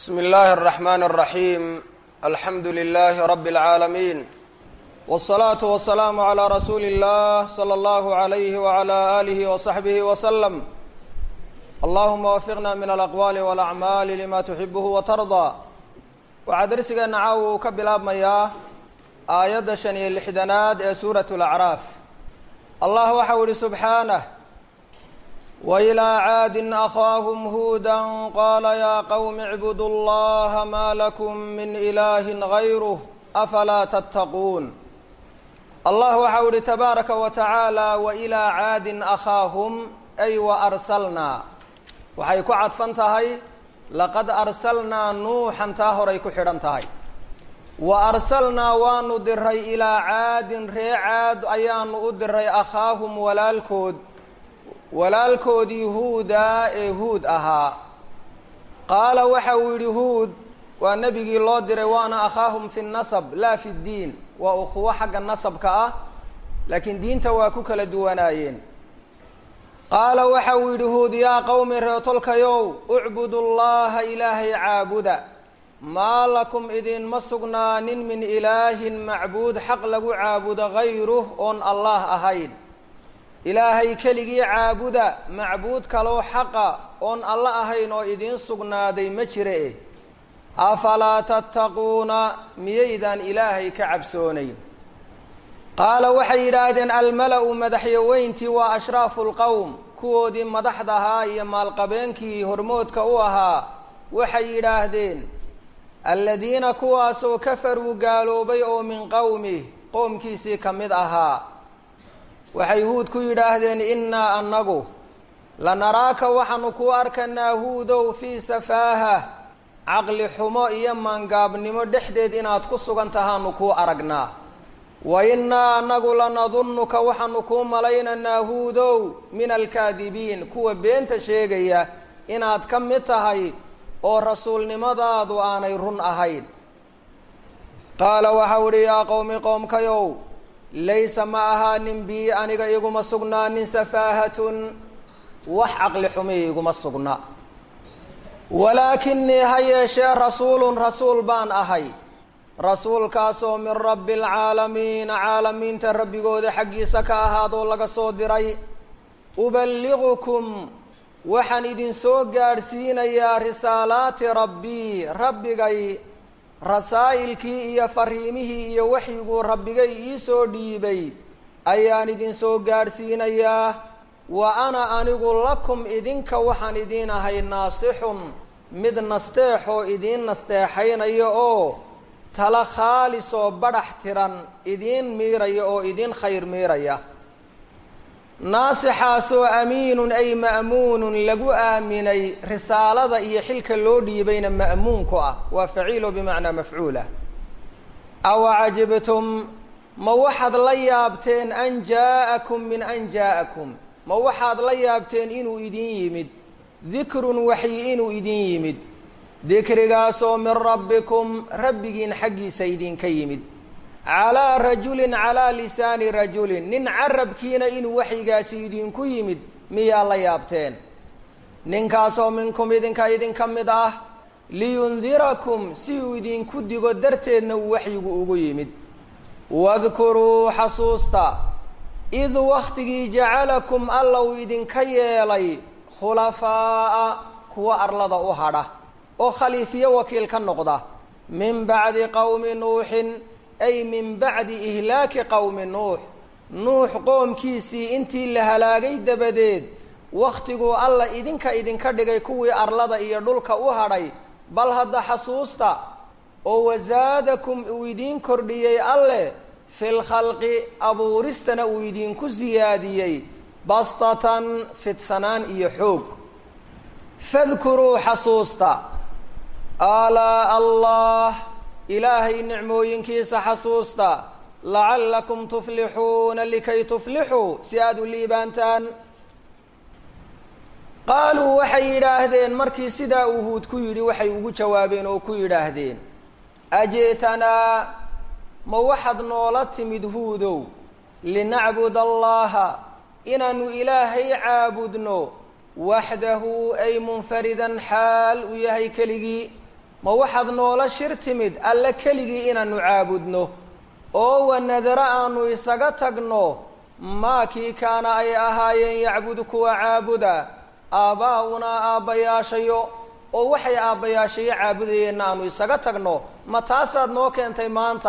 bsm اllahi الرحmn الرaحيم alxamdu لlh رb العaalمين والصlaaة والسlاam عlى rasuuli الlah slى اllah عlyh وعlى آlih وصaxbih وsلم allahuma wafiqna min alaqwaali walacmaali lima tuxibuhu watardaa waxaa darsigeena caawa uu ka bilaabmayaa aayadda shan iyo lixdanaad ee suurat lacraaf allah waxau ihi subxaanah wailaa caadin akhaahum huuda qaala yaa qowmi icbudu llaha maa lakum min ilaahi gayruh afalaa tattaquun allah waxau ihi tabaaraka wa tacaala wailaa caadin akhaahum ay wa arsalnaa waxay ku cadfan tahay laqad arsalnaa nuuxan taa horay ku xidhan tahay wa arsalnaa waanu diray ilaa caadin ree caad ayaanu u diray akhaahum walaalkood walaalkoodii huudaa ee huud ahaa qaala waxa uu yidhi huud waa nebigii loo diray waana akhaahum fi nasab laa fi ddiin waa ukhuwo xagga nasabka ah laakiin diinta waa ku kala duwanaayeen qaala waxa uu yidhi huud yaa qowmi reetolkayow ucbudu llaha ilaahay caabuda maa lakum idinma sugnaanin min ilaahin macbuud xaq lagu caabudo gayruh oon allah ahayn ilaahay keligii caabuda macbuud kaloo xaqa oon alla ahayn oo idiin sugnaaday ma jira eh afalaa tattaquuna miyaydaan ilaahay ka cabsoonayn qaala waxay yidhaahdeen almala-u madaxyaweyntii waa ashraafu lqowm kuwoodii madaxda ahaa iyo maalqabeenkii hormoodka u ahaa waxay yidhaahdeen aladiina kuwaasoo kafaruu gaaloobay oo min qowmih qowmkiisii ka mid ahaa waxay huud ku yidhaahdeen innaa annagu lanaraaka waxaanu kuu arkanaa huudow fii safaaha caqli xumo iyo maangaabnimo dhexdeed inaad ku sugan tahaanu kuu aragnaa wa innaa annagu lanadunnuka waxaanu kuu malaynaynaa huudow min alkaadibiin kuwa beenta sheegaya inaad ka mid tahay oo rasuulnimadaadu aanay run ahayn qaala waxau idhi yaa qowmi qoomkayow laysa ma ahaanin bii aniga iguma sugnaanin safaahatun wax caqli xumi iguma sugna walaakinii ha yeeshee rasuulun rasuul baan ahay rasuulkaasoo min rabbi alcaalamiina caalamiinta rabbigooda xaggiisa ka ahaadoo laga soo diray uballigukum waxaan idin soo gaadhsiinayaa risaalaati rabbii rabbigay rasaa'ilkii iyo fariimihii iyo waxyiguu rabbigay iisoo dhiibay ayaan idin soo gaadhsiinayaa wa ana anigu lakum idinka waxaan idiin ahay naasixun mid nasteexoo idiin nasteexaynaya oo tala khaalis oo badhax tiran idiin miiraya oo idiin khayr miiraya naasixaasoo amiinun ay ma'muunun lagu aaminay risaalada iyo xilka loo dhiibayna ma'muunku ah waa faciilo bimacnaa mafcuulah awa cajibtum ma waxaad la yaabteen an jaa'akum min an jaa'akum ma waxaad la yaabteen inuu idin yimid dikrun waxyi inuu idin yimid dikrigaasoo min rabbikum rabbigiin xaggiisa idinka yimid calaa rajulin calaa lisaani rajulin nin carabkiina inuu waxyigaasi idinku yimid miyaa la yaabteen ninkaasoo minkum idinka idinka mid ah liyundirakum si uu idinku digo darteedna uu waxyigu ugu yimid wadkuruu xasuusta id wakhtigii jacalakum alla uu idinka yeelay khulafaa'a kuwa arlada u hadha oo khaliifiyo wakiil ka noqda min bacdi qowmi nuuxin ay min bacdi ihlaaki qowmi nuux nuux qoomkiisii intii la halaagay dabadeed wakhtiguu alla idinka idinka dhigay kuwii arlada iyo dhulka u hadhay bal hadda xasuusta oo wasaadakum uu idiin kordhiyey alleh fil khalqi abuuristana uu idinku siyaadiyey bastatan fidsanaan iyo xoog fadkuruu xasuusta alaa allah ilaahay nicmooyinkiisa xasuusta lacallakum tuflixuuna likay tuflixuu si aada u liibaantaan qaaluu waxay yidhaahdeen markii sidaa uu huud ku yidhi waxay ugu jawaabeen oo ku yidhaahdeen aji'tanaa ma waxaad noola timid huudow linacbud allaha inaanu ilaahay caabudno waxdahu ay munfaridan xaal uu yahay keligii ma waxaad noola shir timid alle keligii inaannu caabudno oo wanadaro aanu isaga tagno maa kii kaana ay ahaayeen yacbudu kuwa caabuda aabbaa'unaa aabbayaashayo oo waxay aabbayaashayo caabudayeenna aanu isaga tagno ma taasaad noo keentay maanta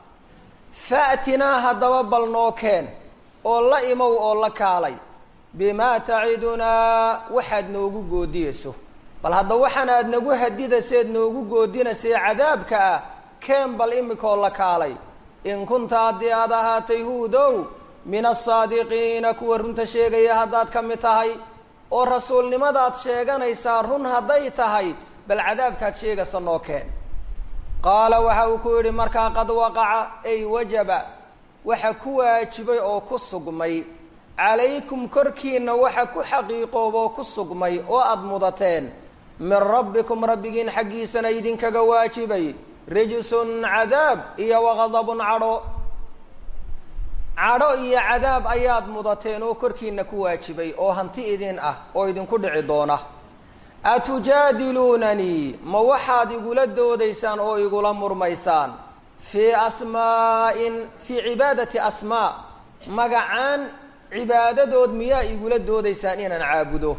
fa'tinaa haddaba bal noo keen oo la imow oo la kaalay bimaa tacidunaa waxaad noogu goodiyeyso bal hadda waxaan aad nagu hadidaseed noogu goodinaysay cadaabka ah keen bal imikaoo la kaalay in kunta haddii aad ahaatay huudow min asaadiqiina kuwa runta sheegaya haddaad ka mid tahay oo rasuulnimadaad sheeganaysaa run hadday tahay bal cadaabkaad sheegaysa noo keen qaala waxa uu ku yidhi markaa qad waqaca ay wajaba waxa ku waajibay oo ku sugmay calaykum korkiinna waxa ku xaqiiqooboo ku sugmay oo aada mudateen min rabbikum rabbigiin xaggiisana idinkaga waajibay rijsun cadaab iyo waqadabun cadho cadho iyo cadaab ayaad mudateen oo korkiina ku waajibay oo hanti idin ah oo idinku dhici doona atujaadiluunanii ma waxaad igula doodaysaan oo igula murmaysaan fii asmaa'in fii cibaadati asmaa magacaan cibaadadood miyaa igula doodaysaan inaan caabudo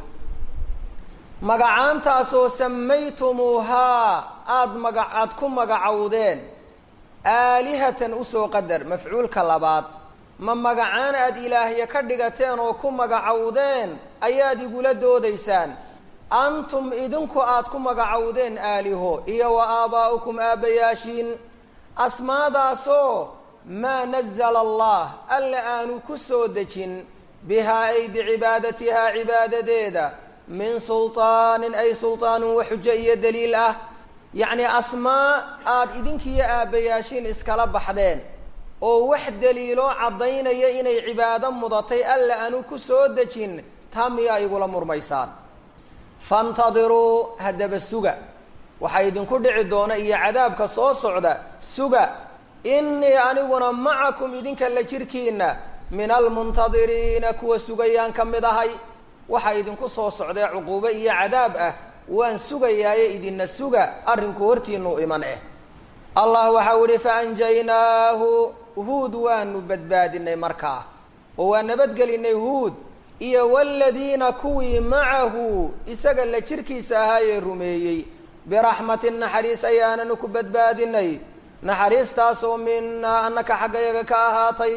magacaantaasoo samaytumuuhaa aada maga aada ku magacowdeen aalihatan usoo qadar mafcuulka labaad ma magacaan aada ilaahya ka dhigateen oo ku magacowdeen ayaad igula doodaysaan antum idinku aada ku magacowdeen aaliho iyo wa aabaa'ukum aabbayaashiin asmaadaasoo maa nazala allah alla aanu ku soo dejin bihaa ay bicibaadatihaa cibaadadeeda min sulطaanin ay sulطaanun wa xujo iyo daliil ah yacni asmaa aada idinkiiyo aabbayaashiin iskala baxdeen oo wax daliiloo caddaynaya inay cibaado mudatay alla aanu ku soo dejin taa miyaa igula murmaysaan faintadiruu haddaba suga waxaa idinku dhici doona iyo cadaabka soo socda suga innii aniguna macakum idinka la jirkiinna min almuntadiriina kuwa sugayaan ka mid ahay waxaa idinku soo socdee cuquubo iyo cadaab ah waan sugayaaye idinna suga arrinku hortiinuu iman eh allah waxau ihi faanjaynaahu huud waanu badbaadinay markaa oo waa nabadgelinay huud iyo waladiina kuwii macahu isaga la jirkiisa ahaayee rumeeyey biraxmatin naxariis ayaananu ku badbaadinay naxariistaasoo minaa annaka xaggayaga ka ahaatay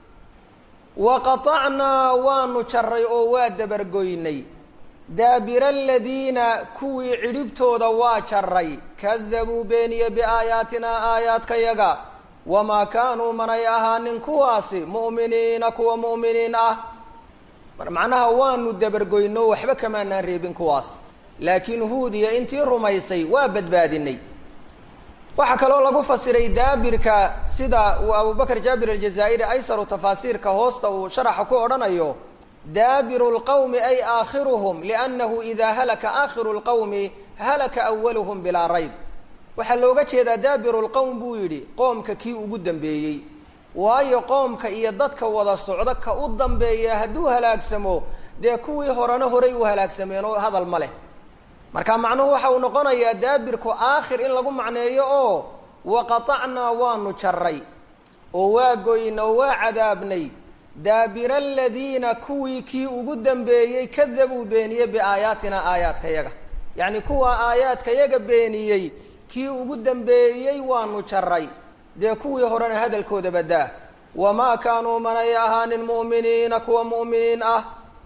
wa qaطacnaa waanu jaray oo waa dabargoynay daabira aladiina kuwii cidhibtooda waa jaray kadabuu beeniye biaayaatinaa aayaadkayaga wamaa kaanuu manay ahaanin kuwaasi mu'miniina kuwa mu'miniin ah macnaha waanu dabargoyno waxba kamaanaan reebin kuwaas laakiin huud iyo intii rumaysay waa badbaadinay waxaa kaloo lagu fasiray daabirka sida uu abubakr jaabir aljazaa'iri aysaru tafaasiirka hoosta uu sharaxa ku odhanayo daabiru lqowmi ay aakhiruhum liannahu idaa halaka aakhiru lqowmi halaka awaluhum bilaa rayb waxaa looga jeedaa daabiru lqowm buu yidhi qoomka kii ugu dambeeyey waayo qoomka iyo dadka wada socda ka u dambeeya hadduu halaagsamo dee kuwii horena horay u halaagsameen oo hadal ma leh marka macnuhu waxa uu noqonayaa daabirku aakhir in lagu macneeyo oo waqatacnaa waanu jaray oo waa goyna oo waa cadaabnay daabira aladiina kuwii kii ugu dambeeyey kadabuu beeniyey biaayaatina aayaadkayaga yacni kuwa aayaadkayaga beeniyey kii ugu dambeeyey waanu jaray dee kuwii horena hadalkooda badaa wamaa kaanuu manay ahaanin mu'miniina kuwa mu'miniin ah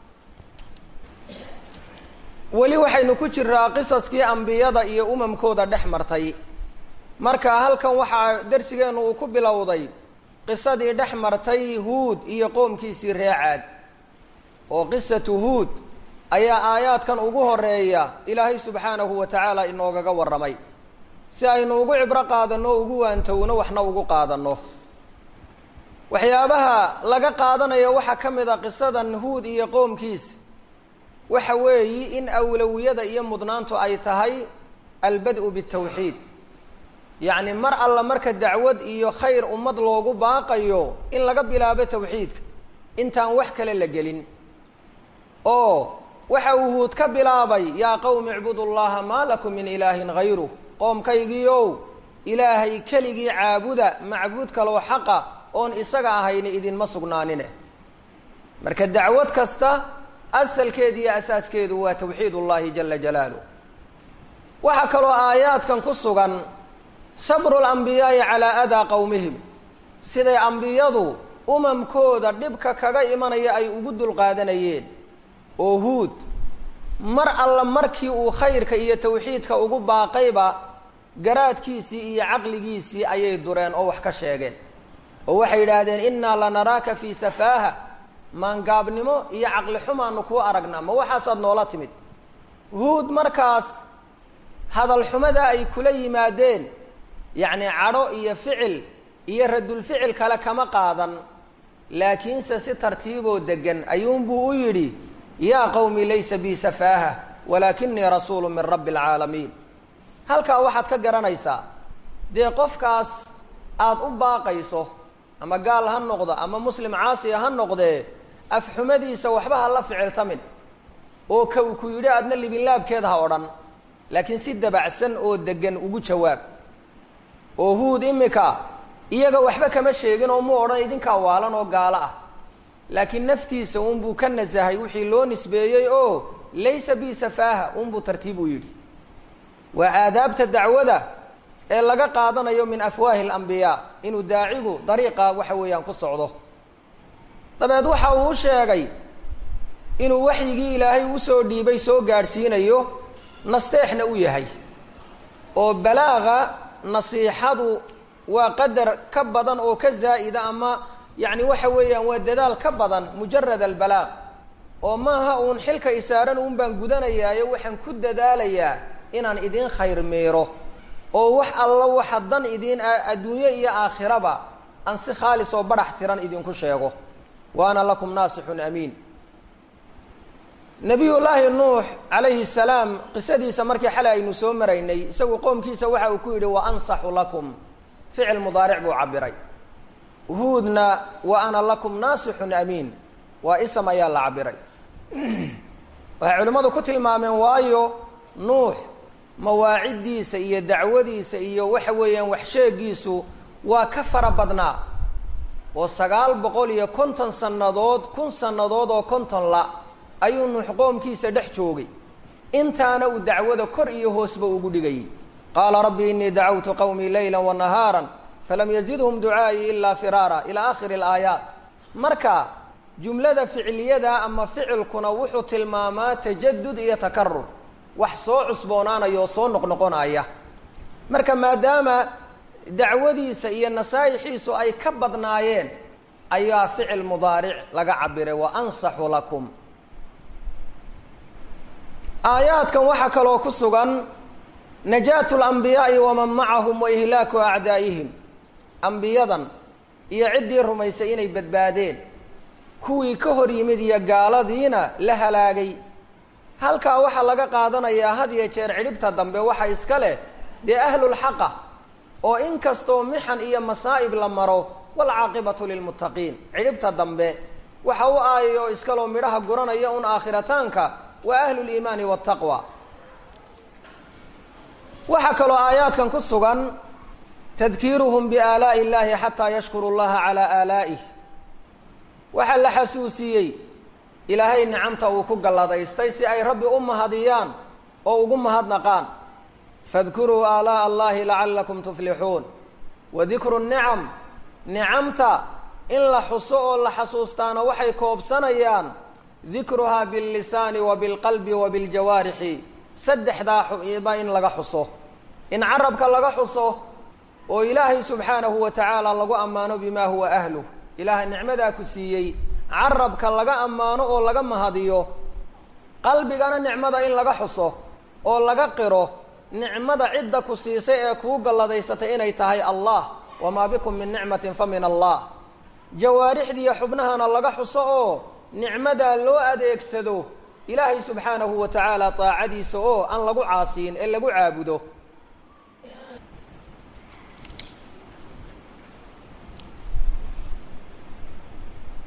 weli waxaynu ku jiraa qisaskii ambiyada iyo umamkooda dhex martay marka halkan waxaa darsigeennu uu ku bilowday qisadii dhex martay huud iyo qoomkiisii reecaad oo qisatu huud ayaa aayaadkan ugu horeeya ilaahay subxaanahu wa tacaala inoogaga warramay si aynu ugu cibro qaadanno o ugu waantowno waxna ugu qaadanno waxyaabaha laga qaadanayo waxaa ka mid a qisadan huud iyo qoomkiisa waxa weeyi in awlawiyada iyo mudnaantu ay tahay albad-u bitawxiid yacni mar alla marka dacwad iyo khayr ummad loogu baaqayo in laga bilaabo tawxiidka intaan wax kale la gelin oo waxa uu huud ka bilaabay yaa qowmi icbudu llaha maa lakum min ilaahin hayruh qoomkaygiiow ilaahay keligii caabuda macbuud kaloo xaqa oon isaga ahayni idinma sugnaanine marka dacwad kasta asalkeedu iyo asaaskeedu waa tawxiid ullaahi jala jalaaluh waxaa kaloo aayaadkan ku sugan sabru lambiyaai calaa adaa qowmihim siday ambiyadu umamkooda dhibka kaga imanaya ay ugu dulqaadanayeen oo huud mar alla markii uu khayrka iyo tawxiidka ugu baaqayba garaadkiisii iyo caqligiisii ayay dureen oo wax ka sheegeen oo waxay yidhaahdeen innaa lanaraaka fii safaaha maangaabnimo iyo caqli xumaanu kuu aragnaa ma waxaasaad noola timid huud markaas hadal xumada ay kula yimaadeen yacni cadho iyo ficil iyo radulficil kale kama qaadan laakiinse si tartiiboo degan ayuunbuu u yidhi yaa qowmi laysa bii safaaha walaakinii rasuulu min rabbi alcaalamiin halkaa waxaad ka garanaysaa dee qofkaas aada u baaqayso ama gaal ha noqdo ama muslim caasiya ha noqdee afxumadiisa waxba ha la ficiltamin oo ka uu ku yidhi adna libinlaabkeeda ha odhan laakiin si dabacsan oo degan ugu jawaab oo huud imika iyaga waxba kama sheegin oo muu odhan idinkaa waalan oo gaalo ah laakiin naftiisa unbuu ka nasahay wixii loo nisbeeyey oo laysa bi safaaha unbuu tartiib u yidhi waa aadaabta dacwada ee laga qaadanayo min afwaahi alambiyaa inuu daacigu dariiqa waxa weeyaan ku socdo dabeed waxa uu u sheegay inuu waxyigii ilaahay usoo dhiibay soo gaadhsiinayo nasteexna u yahay oo balaaga nasiixadu waa qadar ka badan oo ka zaa'ida ama yacni waxa weeyaan waa dadaal ka badan mujarad albalaaq oo maaha uun xilka isaaran uun baan gudanayaayo waxaan ku dadaalayaa inaan idin khayr meero oo wax alla waxa dan idiin adduunye iyo aakhiraba aan si khaalis oo badhax tiran idinku sheego wa ana lakum naasixun amiin nabiyullaahi nuux calayhi salaam qisadiisa markii xalay aynu soo maraynay isagu qoomkiisa waxa uu ku yidhi wa ansaxu lakum ficil mudaaric buu cabiray huudna wa ana lakum naasixun amiin waa isam ayaa la cabiray waxay culimmadu ku tilmaameen waayo nuux mawaaciddiisa iyo dacwadiisa iyo waxa weeyaan waxsheegiisu waa ka fara badnaa oo sagaal boqol iyo konton sannadood kun sannadood oo konton la ayuu nuux qoomkiisa dhex joogay intaana uu dacwada kor iyo hoosba ugu dhigayay qaala rabbi inii dacawtu qowmii layla wa nahaara falam yazidhum ducaa'ii ilaa firaara ilaa aakhiri alaayaat marka jumlada ficliyada ama ficilkuna wuxuu tilmaamaa tajadud iyo takarur wax soo cusboonaanaya oo soo noqnoqonaya marka maadaama dacwadiisa iyo nasaa'ixiisu ay ka badnaayeen ayaa ficil mudaaric laga cabiray wa ansaxu lakum aayaadkan waxaa kaloo ku sugan najaatu lambiyaai waman macahum wa ihlaaku acdaa'ihim ambiyadan iyo ciddii rumaysay inay badbaadeen kuwii ka hor yimid iyo gaaladiina la halaagay halkaa waxaa laga qaadanayaa had iyo jeer cidhibta dambe waxa iska leh dee ahlulxaqa oo in kastoo mixan iyo masaa'ib la maro walcaaqibatu lilmuttaqiin cidhibta dambe waxa u aayay oo iskaloo midhaha guranaya un aakhirataanka waa ahluliimaani waataqwa waxaa kaloo aayaadkan ku sugan tadkiiruhum biaalaa'i illaahi xataa yashkuru llaha calaa aalaa'ih waxaa la xasuusiyey ilaahay nicamta uu ku galladaystay si ay rabbi u mahadiyaan oo ugu mahadnaqaan fadkuruu aalaa'a allahi lacallakum tuflixuun wa dikru nicam nicamta in la xuso oo la xasuustaana waxay koobsanayaan dikruhaa billisaani wa bilqalbi wa biljawaarixi saddexdaa xuba in laga xuso in carabka laga xuso oo ilaahay subxaanahu wa tacaala lagu ammaano bimaa huwa ahluh ilaahay nicmadaa ku siiyey carabka laga ammaano oo laga mahadiyo qalbigana nicmada in laga xuso oo laga qiro nicmada cidda ku siisay ee kuu galladaysatay inay tahay allah wamaa bikum min nicmatin fa min allah jawaarixdiiyo xubnahana laga xuso oo nicmadaa loo adeegsado ilaahay subxaanahu wa tacaala daacadiisa oo aan lagu caasiyin ee lagu caabudo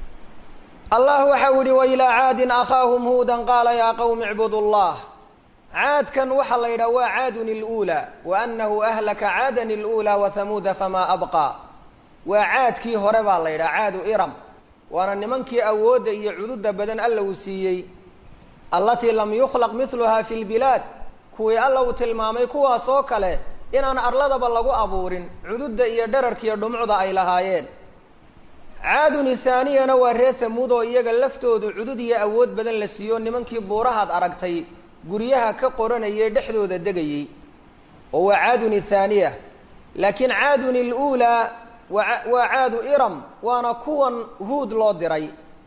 allah waxau yihi wailaa caadin akhaahum huudan qaala yaa qowmi icbudu llah caadkan waxaa la yidhaha waa caadun iluulaa wa annahu ahlaka caadan iluulaa wa hamuuda famaa abqaa waa caadkii hore baa la yidhaha caadu iram waana nimankii awoodda iyo cududa badan alla uu siiyey allatii lam yukhlaq miluhaa fi lbilaad kuwii alla uu tilmaamay kuwaas oo kale inaan arladaba lagu abuurin cududda iyo dherarkiiyo dhumucda ay lahaayeen caadun ithaaniyana waa reer hamuud oo iyaga laftoodu cudud iyo awood badan la siiyo nimankii buurahaad aragtay guryaha ka qoranayay dhexdooda degayey oo waa caadun ithaaniya laakiin caadun iluulaa waa caadu iram waana kuwan huud loo diray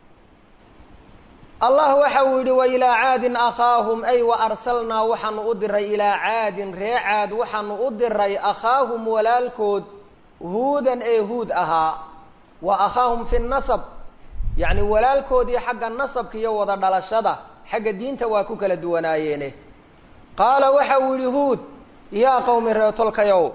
allah waxa uu yidhi wa ilaa caadin akhaahum ay wa arsalnaa waxaanu u diray ilaa caadin ree caad waxaanu u diray akhaahum walaalkood huudan ee huud ahaa wa akhaahum fi nasab yacni walaalkoodii xagga nasabka iyo wada dhalashada xagga diinta waa ku kala duwanaayeene qaala waxa uu yidhi huud yaa qowmi reetolkayow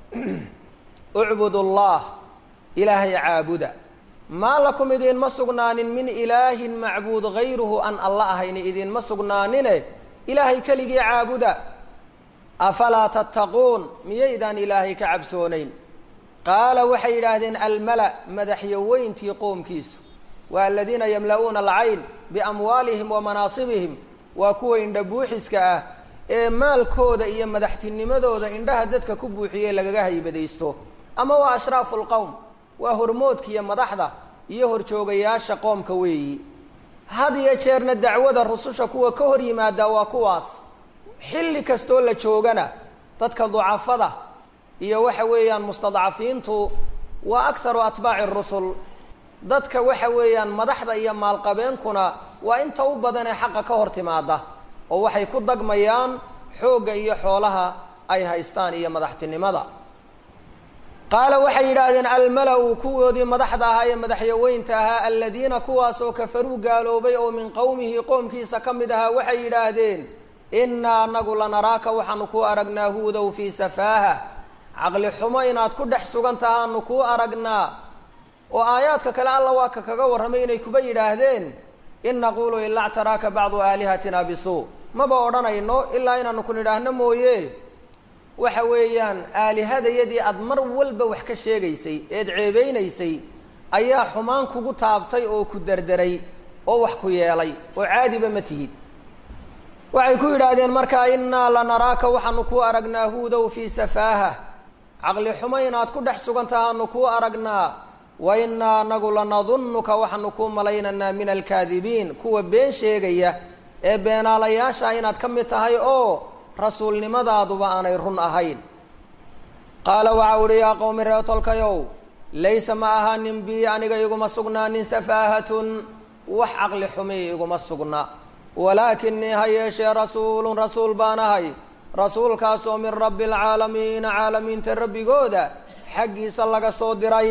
ucbud allah ilaahay caabuda maa lakum idiinma sugnaanin min ilaahin macbuud gayruhu an alla ahayni idiinma sugnaanine ilaahay keligii caabuda afalaa tattaquun miyaydaan ilaahay ka cabsoonayn qaala waxay yidhaahdeen almala madaxyoweyntii qoomkiisu waa aladiina yamla'uuna alcayn biamwaalihim wa manaasibihim waa kuwa indha buuxiska ah ee maalkooda iyo madaxtinimadooda indhaha dadka ku buuxiyey lagaga haybadaysto ama waa ashraafu lqowm waa hormoodkiiyo madaxda iyo horjoogayaasha qoomka weeyi had iyo jeerna dacwada rususha kuwa ka hor yimaada waa kuwaas xilli kastoo la joogana dadka ducafada iyo waxa weeyaan mustadcafiintu waa akharu atbaaci rusul dadka waxa weeyaan madaxda iyo maalqabeenkuna waa inta u badan ee xaqa ka hor timaada oo waxay ku dagmayaan xoogga iyo xoolaha ay haystaan iyo madaxtinimada qaala waxay yidhaahdeen almala-u kuwoodii madaxda ahaa ee madaxyaweynta ahaa aladiina kuwaasoo kafaruu gaaloobay oo min qowmihi qoomkiisa ka mid ahaa waxay yidhaahdeen innaa anagu lanaraaka waxaanu kuu aragnaa huudow fii safaaha caqli xumo inaad ku dhex sugan tahaanu kuu aragnaa oo aayaadka kale alla waa ka kaga warramay inay kuba yidhaahdeen in naquulu ilaa ctaraaka bacdu aalihatina bisuu maba odhanayno ilaa inaanu ku nidhaahno mooye waxa weeyaan aalihadayadii aada mar walba wax ka sheegaysay eed ceebeynaysay ayaa xumaan kugu taabtay oo ku derderay oo wax ku yeelay oo caadiba ma tihid waxay ku yidhaahdeen markaa innaa lanaraaka waxaanu kuu aragnaa huudow fii safaaha caqli xumo inaad ku dhex sugan tahaanu kuu aragnaa wa innaa anagu lanadunnuka waxaanu kuu malaynaynaa min alkaadibiin kuwa been sheegaya ee beenaalayaasha inaad ka mid tahay oo rasuulnimadaaduba aanay run ahayn qaala waxa uhi yaa qowmi reetolkayow laysa ma ahaanin bii aniga iguma sugnaanin safaahatun wax caqli xumi iguma sugna walaakinii ha yeeshee rasuulun rasuul baan ahay rasuulkaasoo min rabbi alcaalamiina caalamiinta rabbigooda xaggiisa laga soo diray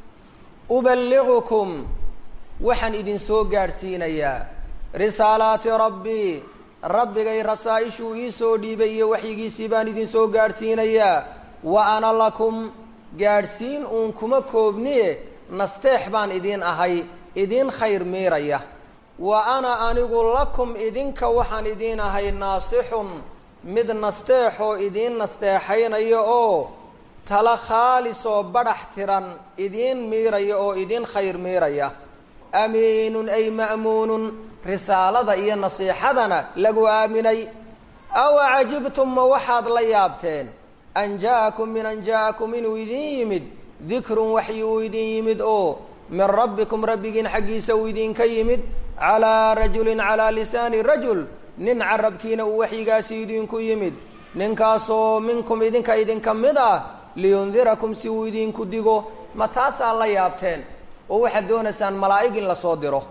uballigukum waxaan idin soo gaadhsiinayaa risaalaati rabbii rabbigay rasaa-ishuu ii soo dhiibay iyo waxyigiisii baan idin soo gaadhsiinayaa wa ana lakum gaadhsiin uun kuma koobniye nasteex baan idin ahay idin khayr miiraya wa ana anigu lakum idinka waxaan idiin ahay naasixun mid nasteexoo idiin nasteexaynaya oo tala khaalisoo badhax tiran idiin miiraya oo idiin khayr miiraya amiinun ay ma'muunun risaalada iyo nasiixadana lagu aaminay awa cajibtum ma waxaad la yaabteen an ja'akum min an ja'akum inuu idin yimid dikrun waxyi uu idin yimid oo min rabbikum rabbigiin xaggiisa uu idinka yimid calaa rajulin calaa lisaani rajul nin carabkiina uu waxyigaasi idinku yimid ninkaasoo minkum idinka idinka mid ah liyundirakum si uu idinku digo ma taasaa la yaabteen oo waxaad doonaysaan malaa'ig in lasoo diro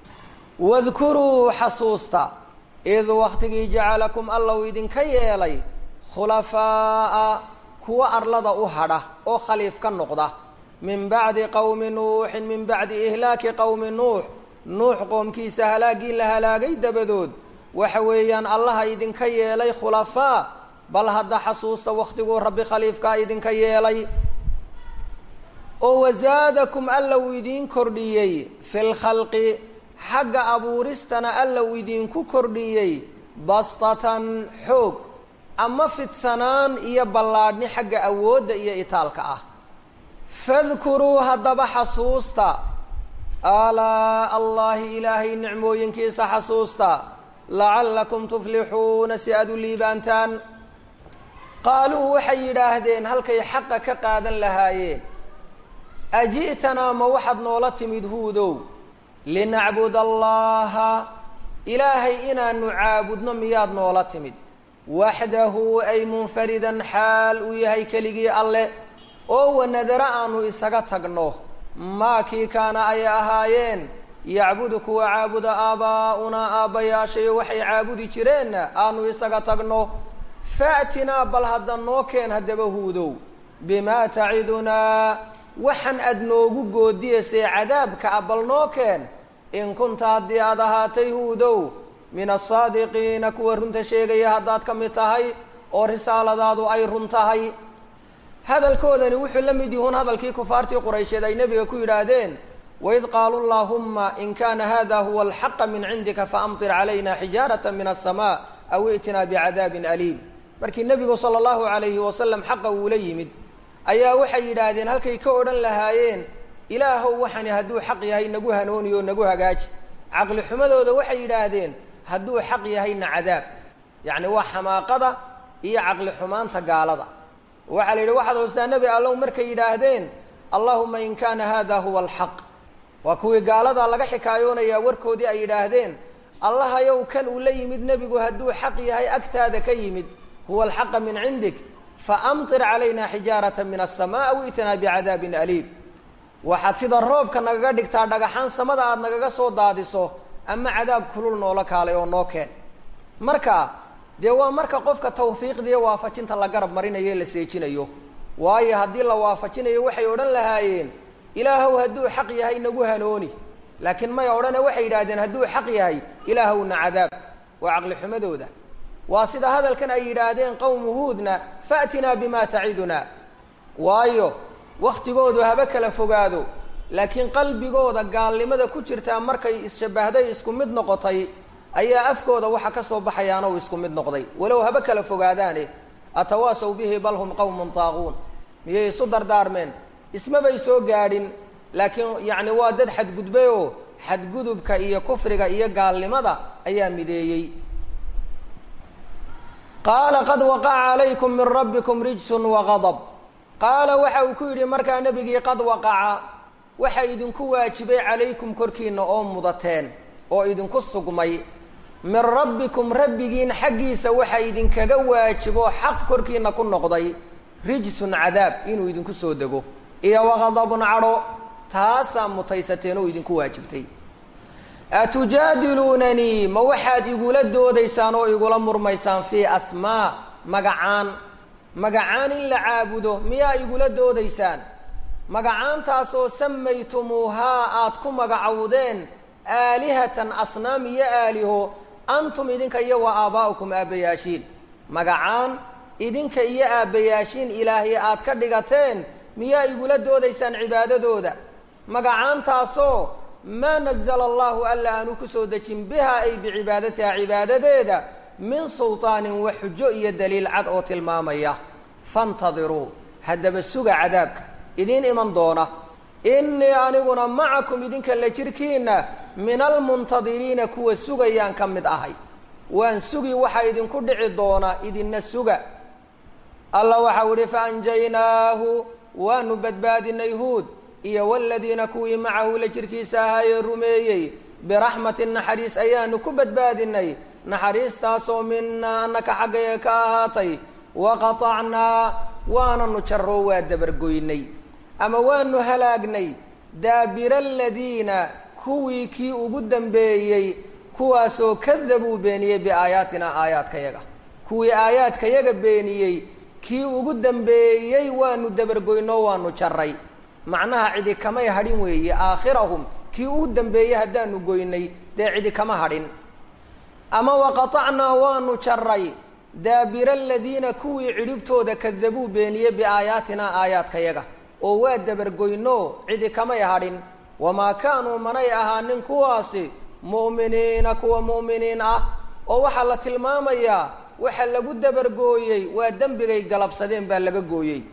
wadkuruu xasuusta id waktigii jacalakum alla uu idinka yeelay khulafaa'a kuwa arlada u hadha oo khaliif ka noqda min bacdi qowmi nuuxin min bacdi ihlaaki qowmi nuux nuux qoomkiisa halaaggii la halaagay dabadood waxa weeyaan allaha idinka yeelay khulafaa bal hadda xasuusta waktiguu rabbi khaliifkaa idinka yeelay oo wasaadakum alla uu idiin kordhiyey fi lkhalqi xagga abuuristana alla uu idinku kordhiyey bastatan xoog ama fidsanaan iyo ballaadhni xagga awoodda iyo itaalka ah fadkuruu haddaba xasuusta aalaa allaahi ilaahay nicmooyinkiisa xasuusta lacallakum tuflixuuna si aada u liibaantaan qaaluu waxay yidhaahdeen halkay xaqa ka qaadan lahaayeen aji'tanaa ma waxaad noola timid huudow linacbud allaha ilaahay inaanu caabudno miyaad noola timid waxdahu ay munfaridan xaal uu yahay keligii alle oo wanadara aanu isaga tagno maa kii kaana ay ahaayeen yacbudu kuwa caabuda aabaa'unaa aabbayaashayo waxay caabudi jireenna aanu isaga tagno faatinaa bal hadda noo keen haddaba huudow bimaa tacidunaa waxaan aad noogu goodiyaysay cadaabka a bal noo keen in kunta haddii aad ahaatay huudow min asaadiqiina kuwa runta sheegaya haddaad ka mid tahay oo risaaladaadu ay run tahay hadalkoodani wuxuu la mid yihuun hadalkii kufaartii quraysheed ay nebiga ku yidhaahdeen waid qaaluu llaahumma in kaana hada huwa alxaqa min cindika faamtir calayna xijaarata min aلsamaa aw i'tinaa bicadaabin aliim markii nebigu sala allahu alayhi wasalam xaqa uula yimid ayaa waxay yidhaahdeen halkay ka odhan lahaayeen ilaahow waxani hadduu xaq yahay nagu hanooniyo o nagu hagaaji caqli xumadooda waxay yidhaahdeen hadduu xaq yahayna cadaab yacni waa xamaaqada iyo caqli xumaanta gaalada waxaa la yidhi waxaad hoostaa nebi allow markay yidhaahdeen allahuma in kaana hada huwa alxaq waa kuwii gaaladaa laga xikaayoonayaa warkoodii ay yidhaahdeen allahayow kan uu la yimid nebigu hadduu xaq yahay agtaada ka yimid huwa alxaqa min cindik faamtir calayna xijaarata min aلsamaa aw i'tinaa bicadaabin aliim waxaad sida roobka nagaga dhigtaa dhagaxaan samada aada nagaga soo daadiso ama cadaab kulul noola kaalay oo noo keen marka dee waa marka qofka tawfiiqdiiyo waafajinta la garab marinayo la seejinayo waayo haddii la waafajinayo waxay odhan lahaayeen ilaahow hadduu xaq yahay nagu hanooni laakiin may odhane waxay yidhahdeen hadduu xaq yahay ilaahowna cadaab waa caqli xumadooda waa sida hadalkan ay yidhaahdeen qowmu huudna faatinaa bima taciduna waayo waktigoodu haba kala fogaado laakiin qalbigooda gaalnimada ku jirtaa markay isshabbahday isku mid noqotay ayaa afkooda waxa ka soo baxayaano isku mid noqday walow haba kala fogaadaane atawaasaw bihi bal hum qowmun taaquun miyay isu dardaarmeen ismabay soo gaadhin laakiin yacni waa dad xadgudbay oo xadgudubka iyo kufriga iyo gaalnimada ayaa mideeyey qaala qad waqaca calaykum min rabbikum rijsun wagadab qaala waxa uu ku yidhi markaa nebigii qad waqaca waxa idinku waajibay calaykum korkiina oo mudateen oo idinku sugmay min rabbikum rabbigiin xaggiisa waxa idinkaga waajibo xaq korkiina ku noqday rijsun cadaab inuu idinku soo dego iyo waqadabun cadho taasaa mutaysateen oo idinku waajibtay atujaadiluunanii ma waxaad igula doodaysaan oo igula murmaysaan fii asmaa magacaan magacaan in la caabudo miyaa igula doodaysaan magacaantaasoo samaytumuuhaa aad ku magacowdeen aalihatan asnaam iyo aaliho antum idinka iyo wa aabaa'ukum aabbayaashiin magacaan idinka iyo aabbayaashiin ilaahay aad ka dhigateen miyaa igula doodaysaan cibaadadooda magacaantaasoo maa nazala allahu alla aanu ku soo dejin bihaa ay bicibaadatiha cibaadadeeda min sulطaanin wa xujo iyo daliil cad oo tilmaamaya faاntadiruu haddaba suga cadaabka idiin iman doona inii aniguna macakum idinka la jirkiina min almuntadiriina kuwa sugayaan ka mid ahay waan sugi waxaa idinku dhici doona idinna suga alla waxau ihi faanjaynaahu waanu badbaadinay huud iyo waladiina kuwii macahu la jirkiisa ahaayee rumeeyey biraxmatin naxariis ayaanu ku badbaadinay naxariistaasoo minaa annaka xaggaya ka ahaatay waqatacnaa waananu jaroo waa dabargoynay ama waanu halaagnay daabira aladiina kuwii kii ugu dambeeyey kuwaasoo kadabuu beeniyey biaayaatina aayaadkayaga kuwii aayaadkayaga beeniyey kii ugu dambeeyey waanu dabargoynoo waanu jaray macnaha cidi kamay hadhin weeye aakhirahum kii ugu dambeeyey haddaanu goynay dee cidi kama hadhin ama waqatacnaa waanu jaray daabira aladiina kuwii cidhibtooda kadabuu beeniyey biaayaatinaa aayaadkayaga oo waa dabargoynoo cidi kamay hadhin wamaa kaanuu manay ahaanin kuwaasi mu'miniina kuwa mu'miniin ah oo waxaa la tilmaamayaa waxa lagu dabargooyey waa dembigay galabsadeen baa laga gooyey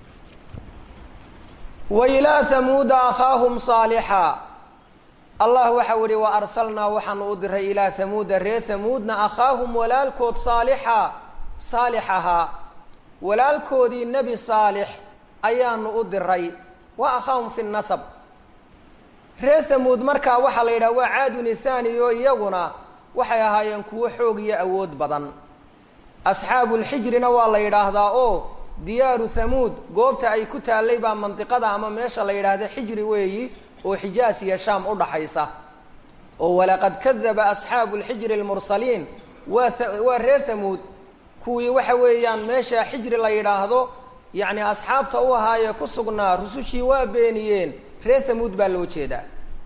wa ilaa hamuuda akhaahum saalixa allah waxau ihi wa arsalnaa waxaanu u diray ilaa hamuuda reer hamuudna akhaahum walaalkood saalixa saalix ahaa walaalkoodii nebi saalix ayaanu u diray wa akhaahum fi nasab reer hamuud markaa waxaa la yidhaha waa caadun ithaani oo iyaguna waxay ahaayeen kuwo xoog iyo awood badan asxaabulxijrina waa la yidhaahdaa oo diyaaru hamuud goobta ay ku taallay baa mandiqada ama meesha la yidhaahda xijri weeyi oo xijaas iyo shaam u dhaxaysa oo walaqad kadaba asxaabu lxijri almursaliin waa waa reer hamuud kuwii waxa weeyaan meesha xijri la yidhaahdo yacni asxaabta u ahaayee ku sugnaa rusushii waa beeniyeen reer hamuud baa loo jeedaa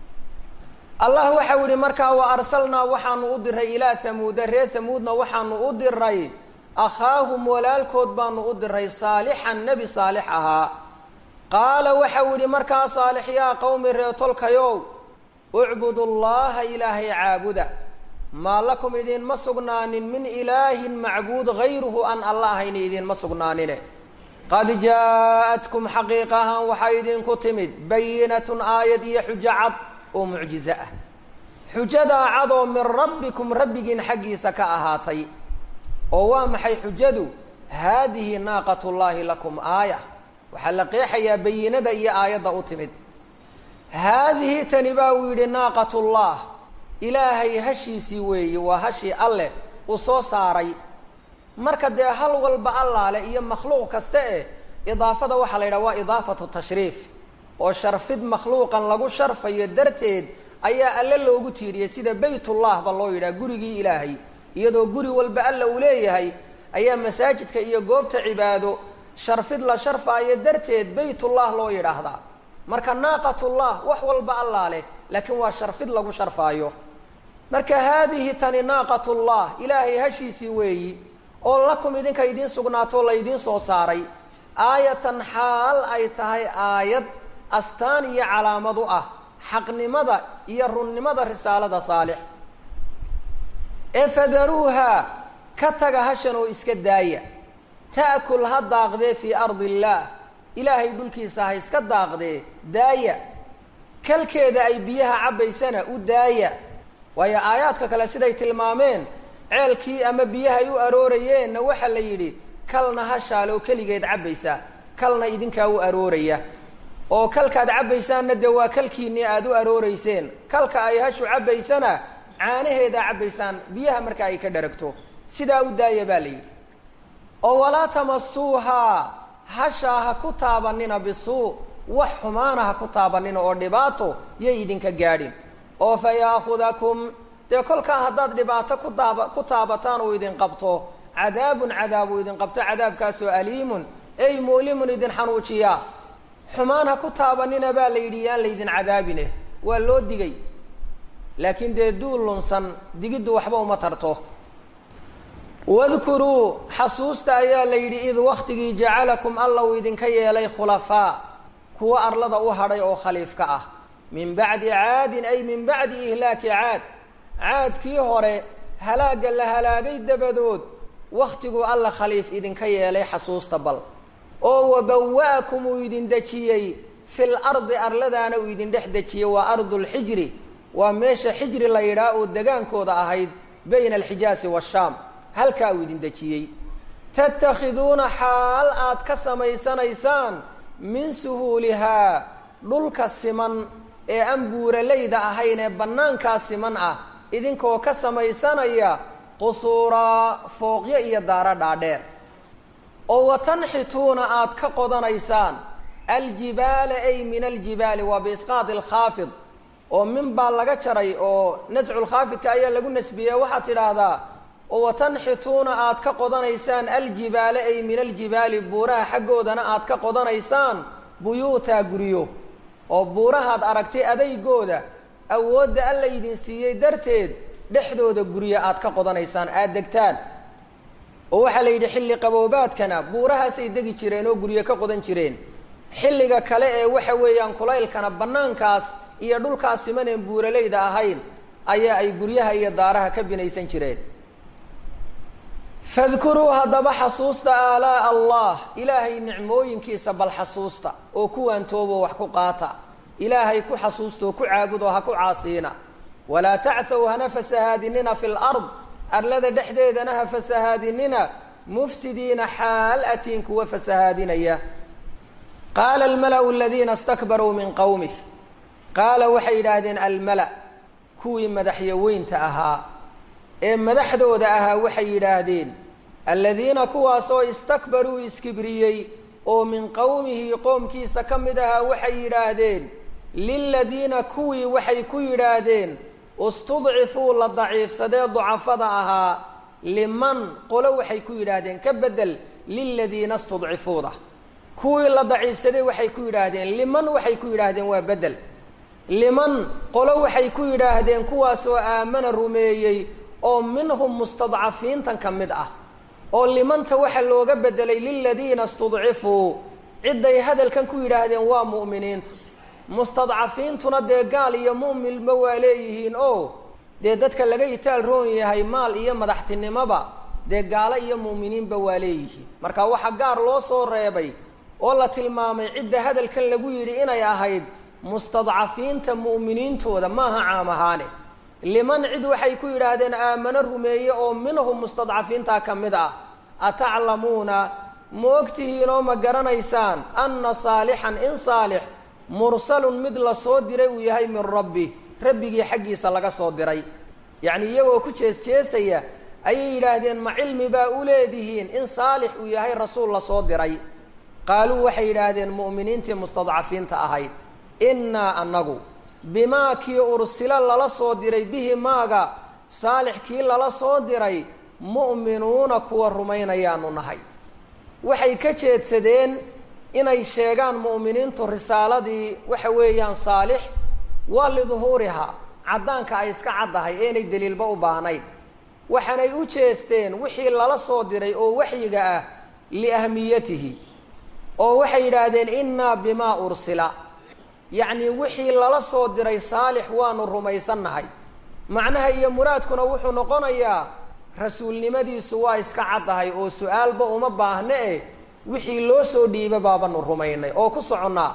allah waxau yihi markaa wa arsalnaa waxaanu u diray ilaa hamuuda reer hamuudna waxaanu u diray akhaahum walaalkood baanu u diray saalixan nebi saalix ahaa qaala waxau yihi markaa saalix yaa qowmi reetolkayow ucbudu llaha ilaahay caabuda maa lakum idinma sugnaanin min ilaahin macbuud gayruhu aan alla ahayn idinma sugnaanine qad jaa-atkum xaqiiqahan waxaa idinku timid bayinatun aayad iyo xujo cad oo mucjizo ah xujadaa cadoo min rabbikum rabbigiin xaggiisa ka ahaatay oo waa maxay xujadu haadihi naaqat llaahi lakum aaya waxaa la qeexayaa bayinada iyo aayadda u timid haadihi tani baa uu yidhi naaqat llah ilaahay hashiisii weeye waa hashii alleh uu soo saaray marka dee hal walba allaale iyo makhluuq kasta eh idaafada waxaa la yidhaha waa idaafatu tashriif oo sharfid makhluuqan lagu sharfayo darteed ayaa alle loogu tiiriyey sida baytullah ba loo yidhaha gurigii ilaahay iyadoo guri walba alla uu leeyahay ayaa masaajidka iyo goobta cibaado sharfid la sharfaayo darteed baytullah loo yidhaahdaa marka naaqatullah wax walba allaa leh laakiin waa sharfid lagu sharfaayo marka haadihi tani naaqatullah ilaahay hashiisii weeyi oo lakum idinka idiin sugnaato laydiin soo saaray aayatan xaal ay tahay aayad astaan iyo calaamad u ah xaqnimada iyo runnimada risaalada saalix ee fadaruuha ka taga hashan oo iska daaya ta'kul ha daaqdee fii ardi illaah ilaahay dhulkiisa ha iska daaqdee daaya kalkeeda ay biyaha cabbaysana u daaya waayo aayaadka kale siday tilmaameen ceelkii ama biyaha ay u aroorayeenna waxaa la yidhi kalna hashaale oo keligeed cabbaysa kalna idinkaa u arooraya oo kalkaad cabbaysaanna dee waa kalkiinnii aada u arooreyseen kalka ay hashu cabbaysana caanaheedaa cabbaysaan biyaha marka ay ka dharagto sidaa u daaya baa la yidhi oo walaa tamasuuhaa hashaa ha ku taabanina bisuu wax xumaana ha ku taabanina oo dhibaato yay idinka gaadhin oo fa yaakudakum dee kolkaa haddaad dhibaato ku taaba ku taabataan uu idin qabto cadaabun cadaab uu idin qabto cadaabkaasoo aliimun ey mu'limun idin xanuujiya xumaan ha ku taabanina baa la yidhi yaan laydin cadaabine waa loo digay laakiin dee duul lunsan digiddu waxba uma tarto wadkuruu xasuusta ayaa la yidhi id waktigii jacalakum alla uu idinka yeelay khulafaa kuwa arlada u hadhay oo khaliifka ah min bacdi caadin ay min bacdi ihlaaki caad caadkii hore halaagga la halaagay dabadood wakhtiguu alla khaliif idinka yeelay xasuusta bal oo wabawa'akum uu idin dejiyey fil ardi arladaana uu idin dhex dejiyey waa ardulxijri waa meesha xijri la yidhaah oo degaankooda ahayd bayna alxijaasi waashaam halkaa uu idin dejiyey tattakhiduuna xaal aad ka samaysanaysaan min suhuulihaa dhulka siman ee aan buuralayda ahayn ee bannaankaa siman ah idinkoo ka samaysanaya qusuuraa fooqyo iyo daaro dhaadheer oo watanxituuna aad ka qodanaysaan aljibaala ay min aljibaali waa biisqaadi alkhaafid oo min baa laga jaray oo nasculkhaafidka ayaa lagu nasbiyey waxaad tidhaahdaa oo watanxituuna aad ka qodanaysaan aljibaala ay min aljibaali buuraha xaggoodana aad ka qodanaysaan buyuutaa guryo oo buurahaad aragtay adaygooda awoodda alla idin siiyey darteed dhexdooda guryo aad ka qodanaysaan aada degtaan oo waxaa la yidhi xilli qaboobaadkana buurahaasay degi jireen oo guryo ka qodan jireen xilliga kale ee waxa weeyaan kulaylkana bannaankaas iyo dhulkaas simaneen buuralayda ahayn ayaa ay guryaha iyo daaraha ka binaysan jireen fadkuruu haddaba xasuusta aalaa'a allah ilaahay nicmooyinkiisa bal xasuusta oo kuwaan toobo wax ku qaata ilaahay ku xasuusta oo ku caabudo ha ku caasiina walaa tacthow hana fasahaadinina fi lard arlada dhexdeedana ha fasahaadinina mufsidiina xaal atiin kuwa fasahaadinaya qaala almala'u aladiina stakbaruu min qowmih qaala waxay yidhaahdeen almala kuwii madaxyaweynta ahaa ee madaxdooda ahaa waxay yidhaahdeen aladiina kuwaasoo istakbaruu iskibriyey oo min qowmihi qoomkiisa ka mid ahaa waxay yidhaahdeen liladiina kuwii waxay ku yidhaahdeen istudcifuu la daciifsadee ducafada ahaa liman qolo waxay ku yidhaahdeen ka bedel liladiina istudcifuuda kuwii la daciifsaday waxay ku yidhaahdeen liman waxay ku yidhaahdeen waa bedel liman qolo waxay ku yidhaahdeen kuwaasoo aamana rumeeyey oo minhum mustadcafiintan ka mid ah oo limanta waxa looga bedelay liladiina istudcifuu cidday hadalkan ku yidhaahdeen waa mu'miniinta mustadcafiintuna dee gaal iyo mu'minba waa leeyihiin oo dee dadka laga itaal roon yahay maal iyo madaxtinimoba dee gaalo iyo mu'miniinba waa leeyihiin marka waxaa gaar loo soo reebay oo la tilmaamay cidda hadalkan lagu yidhi inay ahayd mustadcafiinta mu'miniintooda maaha caam ahaane liman cid waxay ku yidhaahdeen aamano rumeeye oo minhum mustadcafiintaa ka mid ah ataclamuuna ma ogtihiin oo ma garanaysaan anna saalixan in saalix mursalun mid la soo diray uu yahay min rabbi rabbigii xaggiisa laga soo diray yacni iyagoo ku jees-jeesaya ayay yidhaahdeen ma cilmi baa u leedihiin in saalix uu yahay rasuul la soo diray qaaluu waxay yidhaahdeen mu'miniintii mustadcafiinta ahayd innaa annagu bimaa kii ursila lala soo diray bihi maaga saalix kii lala soo diray mu'minuuna kuwa rumaynayaanu nahay waxay ka jeedsadeen inay sheegaan mu'miniintu risaaladii waxa weeyaan saalix waa liduhuurihaa caddaanka ay iska caddahay eenay deliilba u baahnayn waxaanay u jeesteen wixii lala soo diray oo waxyiga ah liahmiyatihi oo waxay yidhaahdeen innaa bimaa ursila yacnii wixii lala soo diray saalix waanu rumaysannahay macnaha iyo muraadkuna wuxuu noqonayaa rasuulnimadiisu waa iska caddahay oo su-aalba uma baahne eh wixii loo soo dhiiba baabanu rumaynay oo ku soconnaa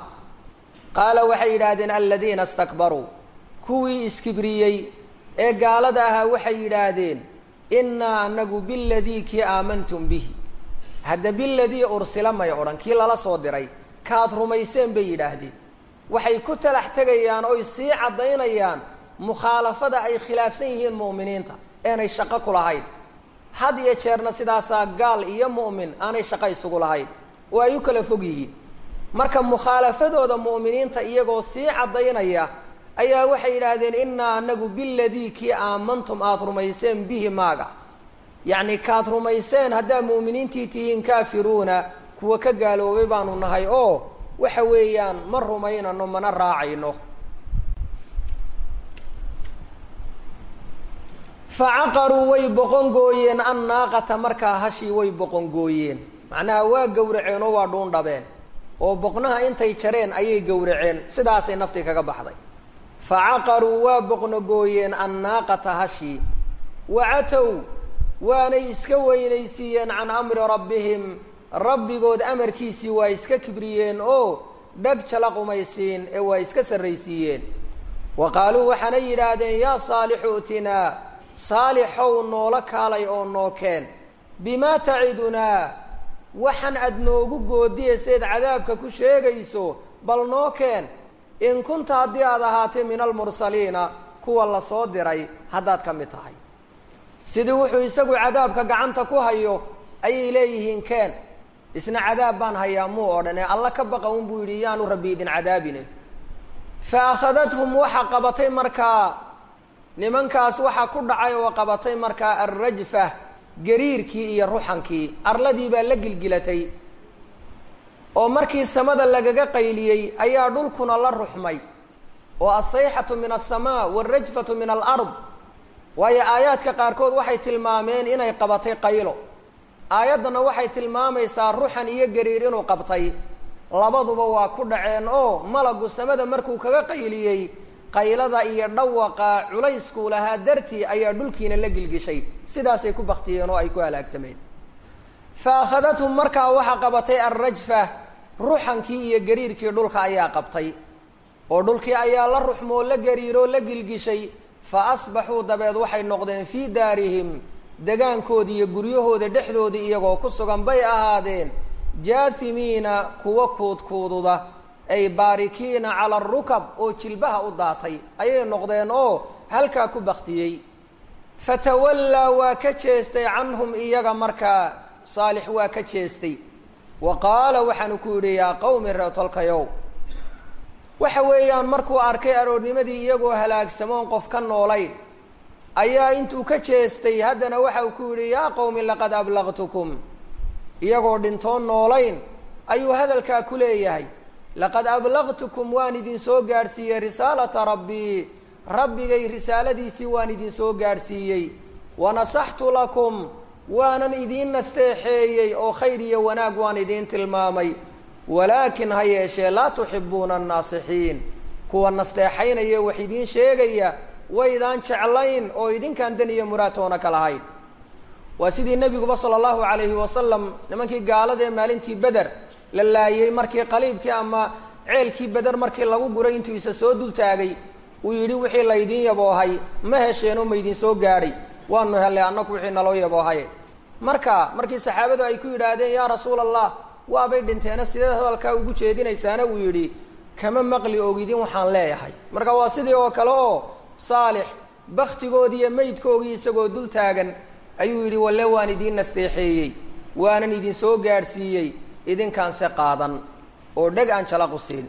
qaala waxay yidhaahdeen aladiina istakbaruu kuwii iskibriyey ee gaalada ahaa waxay yidhaahdeen innaa anagu biladii kii aamantum bihi hadda biladii ursila may odhan kii lala soo diray kaad rumayseen bay yidhaahdeen waxay ku talax tegayaan oy sii caddaynayaan mukhaalafada ay khilaafsan yihiin mu'miniinta eenay shaqo ku lahayn had iyo jeerna sidaasaa gaal iyo mu'min aanay shaqo isugu lahayn oo ay u kala fog yihiin marka mukhaalafadooda mu'miniinta iyagoo sii caddaynaya ayaa waxay yidhaahdeen innaa anagu biladii kii aamantum aada rumayseen bihi maaga yacni kaad rumayseen haddaad mu'miniintii tihiin kaafiruuna kuwa ka gaaloobay baanu nahay oo waxa weeyaan ma rumaynano mana raacayno facaqaruu way boqongooyeen annaaqata markaa hashii way boqongooyeen macnaha waa gowraceen oo waa dhuundhabeen oo boqnaha intay jareen ayay gowraceen sidaasay naftii kaga baxday facaqaruu waa boqnogooyeen annaaqata hashii wacatow waanay iska weynaysiiyeen can amri rabbihim rabbigood amarkiisii waa iska kibriyeen oo dheg jala qumaysiin ee waa iska sarraysiiyeen wa qaaluu waxaanay yidhaahdeen yaa saalixu utinaa saalixow noola kaalay oo noo keen bimaa tacidunaa waxaan aad noogu goodiyayseed cadaabka ku sheegayso bal noo keen in kunta haddii aad ahaatay min almursaliina kuwa la soo diray haddaad ka mid tahay sidii wuxuu isagu cadaabka gacanta ku hayo ayay leeyihiin keen isna cadaab baan hayaa muu odhan ee alla ka baqa un buu yidhi yaanu rabbi idin cadaabine fa akhadathum waxa qabatay markaa nimankaas waxaa ku dhacay oo qabatay markaa alrajfa gariirkii iyo ruxankii arladii baa la gilgilatay oo markii samada lagaga qayliyey ayaa dhulkuna la ruxmay oo asayxatu min alsamaa waalrajfatu min alard waayo aayaadka qaarkood waxay tilmaameen inay qabatay qaylo aayaddana waxay tilmaamaysaa ruxan iyo gariir inuu qabtay labaduba waa ku dhaceen oo malagu samada markuu kaga qayliyey qaylada iyo dhawaqa culayskuu lahaa dartii ayaa dhulkiina la gilgishay sidaasay ku baktiyeen oo ay ku halaagsameen fa akhadathum markaa waxaa qabatay alrajfa ruxankii iyo gariirkii dhulka ayaa qabtay oo dhulkii ayaa la ruxmoo la gariiroo la gilgishay fa asbaxuu dabeed waxay noqdeen fii daarihim degaankoodii iyo guryahooda dhexdoodii iyagoo ku sugan bay ahaadeen jaahimiina kuwa kuudkuududa ay baarikiina cala arukab oo jilbaha u daatay ayay noqdeen oo halkaa ku baktiyey fatawallaa waa ka jeestay canhum iyaga markaa saalix waa ka jeestay wa qaala waxaanu ku yidhi yaa qawmi reetolkayow waxa weeyaan markuu arkay aroornimadii iyagoo halaagsamoon qof ka noolayn ayaa intuu ka jeestay haddana waxa uu ku yidhi yaa qawmi laqad ablaqtukum iyagoo dhintoon noolayn ayuu hadalkaa ku leeyahay laqad ablaqtukum waan idin soo gaadhsiiyey risaalata rabbii rabbigay risaaladiisii waan idin soo gaadhsiiyey wanasaxtu lakum waanan idiin nasteexeeyey oo khayr iyo wanaag waan idiin tilmaamay walaakin ha yeeshee laa tuxibuuna annaasixiin kuwa nasteexaynaya wax idiin sheegaya waydaan jeclayn oo idinkaan dan iyo muraatoona ka lahayn waa sidii nebiguba sala allahu calayhi wasalam nimankii gaaladee maalintii beder la laayey markii qaliibkii ama ceelkii beder markii lagu guray intuu isa soo dul taagay uu yidhi wixii laydiin yaboohay ma hesheenoo maydin soo gaadhay waanu hellay annagu wixii naloo yaboohaye marka markii saxaabadu ay ku yidhaahdeen yaa rasuula allah waabay dhinteena sideed hadalkaa ugu jeedinaysaana uu yidhi kama maqli ogidin waxaan leeyahay marka waa sidii oo kale oo saalix baktigoodii iyo meydkoogii isagoo dul taagan ayuu yidhi walle waan idiin nasteexeeyey waanan idin soo gaadhsiiyey idinkaanse qaadan oo dheg aan jalaqu siin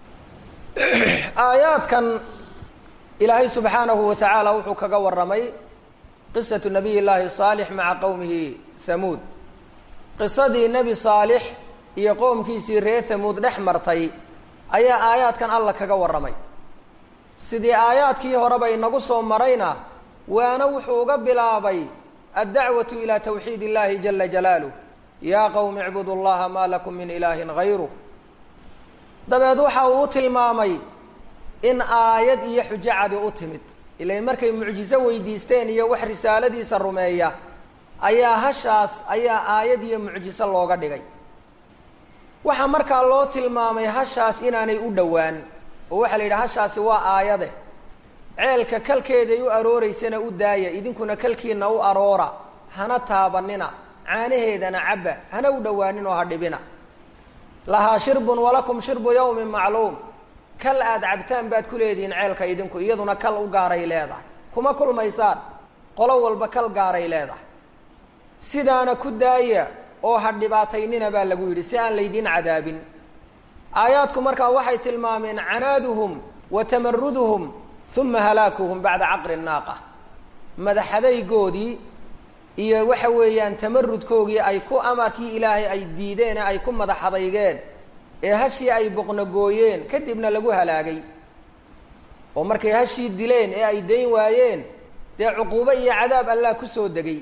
aayaadkan ilaahay subxaanahu wa tacaala wuxuu kaga warramay qisatu nabiy llaahi saalix maca qowmihi hamuud qisadii nebi saalix iyo qoomkiisii reer hamuud dhex martay ayaa aayaadkan alla kaga warramay sidii aayaadkii horeba inagu soo marayna waana wuxuu uga bilaabay addacwatu ilaa tawxiid illahi jala jalaaluh yaa qowmi icbudu llaha maa lakum min ilaahin hayruh dabeed waxa uu u tilmaamay in aayad iyo xujo cadi u timid ilain markay mucjiso weydiisteen iyo wax risaaladiisa rumeeya ayaa hashaas ayaa aayad iyo mucjiso looga dhigay waxaa markaa loo tilmaamay hashaas inaanay u dhowaan oo waxaa la yidhi hashaasi waa aayade ceelka kalkeeday u arooreysana u daaya idinkuna kalkiina u aroora hana taabanina caanaheedana cabba hana u dhowaanin oo ha dhibina lahaa shirbun walakum shirbu yawmin macluum kal aada cabtaan baad ku leedihiin ceelka idinku iyaduna kal u gaaray leedahay kuma kulmaysaan qolo walba kal gaaray leedahay sidaana ku daaya oo ha dhibaataynina baa lagu yidhi si aan laydiin cadaabin aayaadku markaa waxay tilmaameen canaaduhum wa tamaruduhum uma halaakuhum bacda caqri naaqa madaxadaygoodii iyo waxa weeyaan tamarudkoogii ay ku amarkii ilaahay ay diideen ee ay ku madaxadaygeen ee hashii ay boqnogooyeen kadibna lagu halaagay oo markay hashii dileen ee ay dayn waayeen dee cuquubo iyo cadaab allah ku soo degay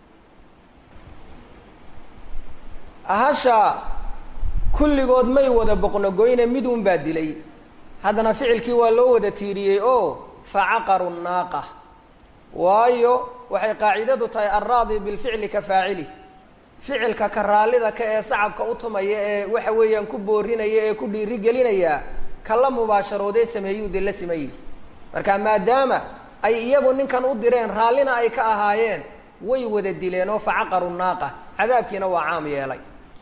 hasha kulligood may wada boqnogoyne midun baa dilay haddana ficilkii waa loo wada tiiriyey oo facaqaru naaqa waayo waxay qaacidadu tahay alraadi bilficli ka faacili ficilka ka raallida ka ee sacabka u tumaya ee waxa weeyaan ku boorinaya ee ku dhiiri gelinaya kala mubaasharoodee sameeyuu de la simayey marka maadaama ay iyagu ninkan u direen raallina ay ka ahaayeen way wada dileen oo facaqaru naaqa cadaabkiina waa caam yeelay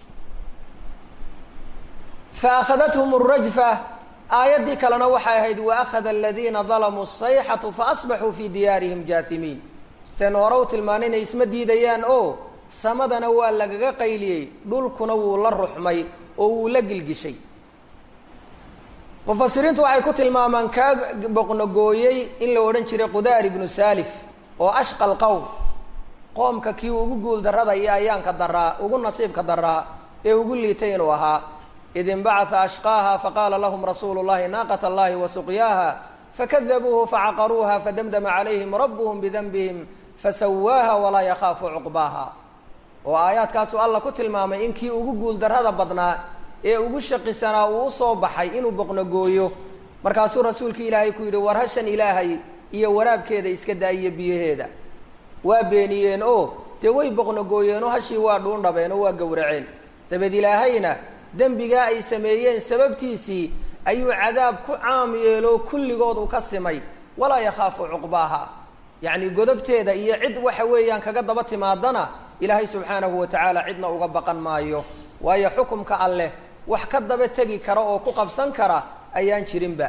fa akhadathum rajfa aayaddii kalena waxay ahayd waakhada aladiina dalamuu sayxatu faasbaxuu fii diyaarihim jaahimiin seen hore u tilmaana inay isma diidayaan oo samadana waa lagaga qayliyey dhulkuna wuu la ruxmay oo wuu la gilgishay mufasiriintu waxay ku tilmaamaan kaa boqnogooyey in la odhan jiray qudaar ibnu saalif oo ashqal qowm qoomka kii ugu guul darrada iyo ayaanka daraa ugu nasiibka daraa ee ugu liitay inuu ahaa id inbacaa ashqaaha faqaala lahum rasuulu llahi naaqat allahi wa suqyaaha fakadabuuhu facaqaruuha fadamdama calayhim rabuhum bidanbihim fasawaaha walaa yakhaafu cuqbaaha oo aayaadkaasuu alla ku tilmaamay in kii ugu guul darrada badnaa ee ugu shaqisanaa uu usoo baxay inuu boqnogooyo markaasuu rasuulka ilaahay ku yidhi war hashan ilaahay iyo waraabkeeda iska daayiyo biyaheeda waa beeniyeen oo dee way boqnogooyeenoo hashii waa dhuundhabeen oo waa gowraceen dabeed ilaahayna dembigaa ay sameeyeen sababtiisii ayuu cadaab ku caam yeeloo kulligood u ka simay walaa yakhaafu cuqbaaha yacni godobteeda iyo cid waxa weeyaan kaga daba timaadana ilaahay subxaanahu wa tacaala cidna uga baqan maayo waayo xukumka alleh wax ka daba tegi kara oo ku qabsan kara ayaan jirinba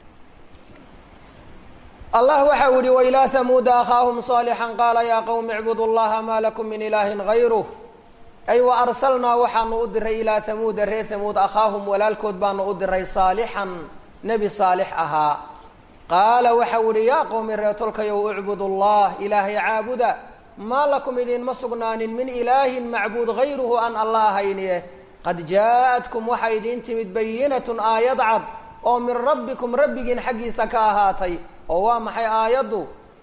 allah waxa uu yihi wailaa hamuuda akhaahum صaalixا qaala yaa qowmi icbudu llaha maa lakum min ilaahin gayruh ay wa arsalnaa waxaanu u diray ilaa hamuuda reer hamuud akhaahum walaalkood baanu u diray saalixan nebi saalix ahaa qaala waxa u ihi yaa qowmi reetolkayow icbudu llah ilaahay caabuda maa lakum idinma sugnaanin min ilaahin macbuud gayruhu aan alla ahaynie qad jaaءatkum waxaa idiin timid bayinatun aayad cad oo min rabbikum rabbigiin xaggiisa ka ahaatay oo waa maxay aayaddu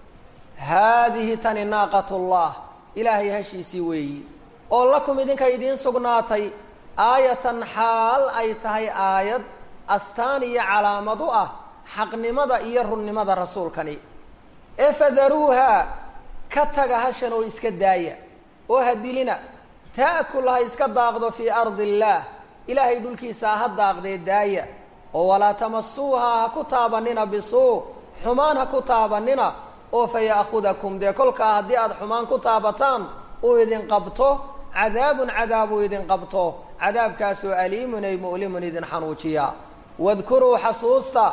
haadihi tani naaqat llah ilaahay hashiisii weeyi oo lakum idinka idiin sugnaatay aayatan xaal ay tahay aayad astaan iyo calaamad u ah xaqnimada iyo runnimada rasuulkani ee fadaruuha ka taga hashan oo iska daaya oo ha dilina ta'kul ha iska daaqdo fii ardi illaah ilaahay dhulkiisaa ha daaqdee daaya oo walaa tamasuuha ha ku taabanina bisuu xumaan ha ku taabanina oo fa ya'khudakum dee kolkaa haddii aada xumaan ku taabataan uu idin qabto cadaabun cadaab uu idin qabto cadaabkaasoo aliimun ay mu'limun idin xanuujiya wadkuruu xasuusta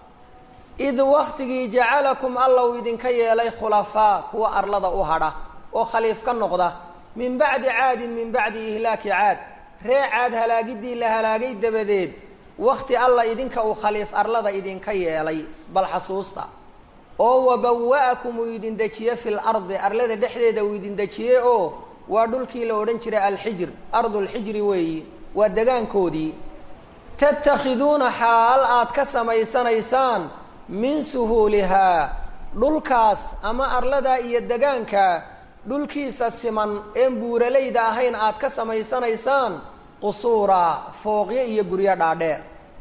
id waktigii jacalakum alla uu idinka yeelay khulafaa kuwa arlada u hadha oo khaliif ka noqda min bacdi caadin min bacdi ihlaaki caad ree caad halaagiddii la halaagay dabadeed wakti alla idinka uu khaliif arlada idinka yeelay bal xasuusta oo wabawa'akum uu idin dejiye fi lardi arlada dhexdeeda uu idin dejiye oo waa dhulkii la odhan jiray alxijir ardulxijri weeyi waa degaankoodii tattakhiduuna xaal aad ka samaysanaysaan min suhuulihaa dhulkaas ama arladaa iyo degaanka dhulkiisa siman een buuralayda ahayn aad ka samaysanaysaan qusuura fooqyo iyo guryo dhaadheer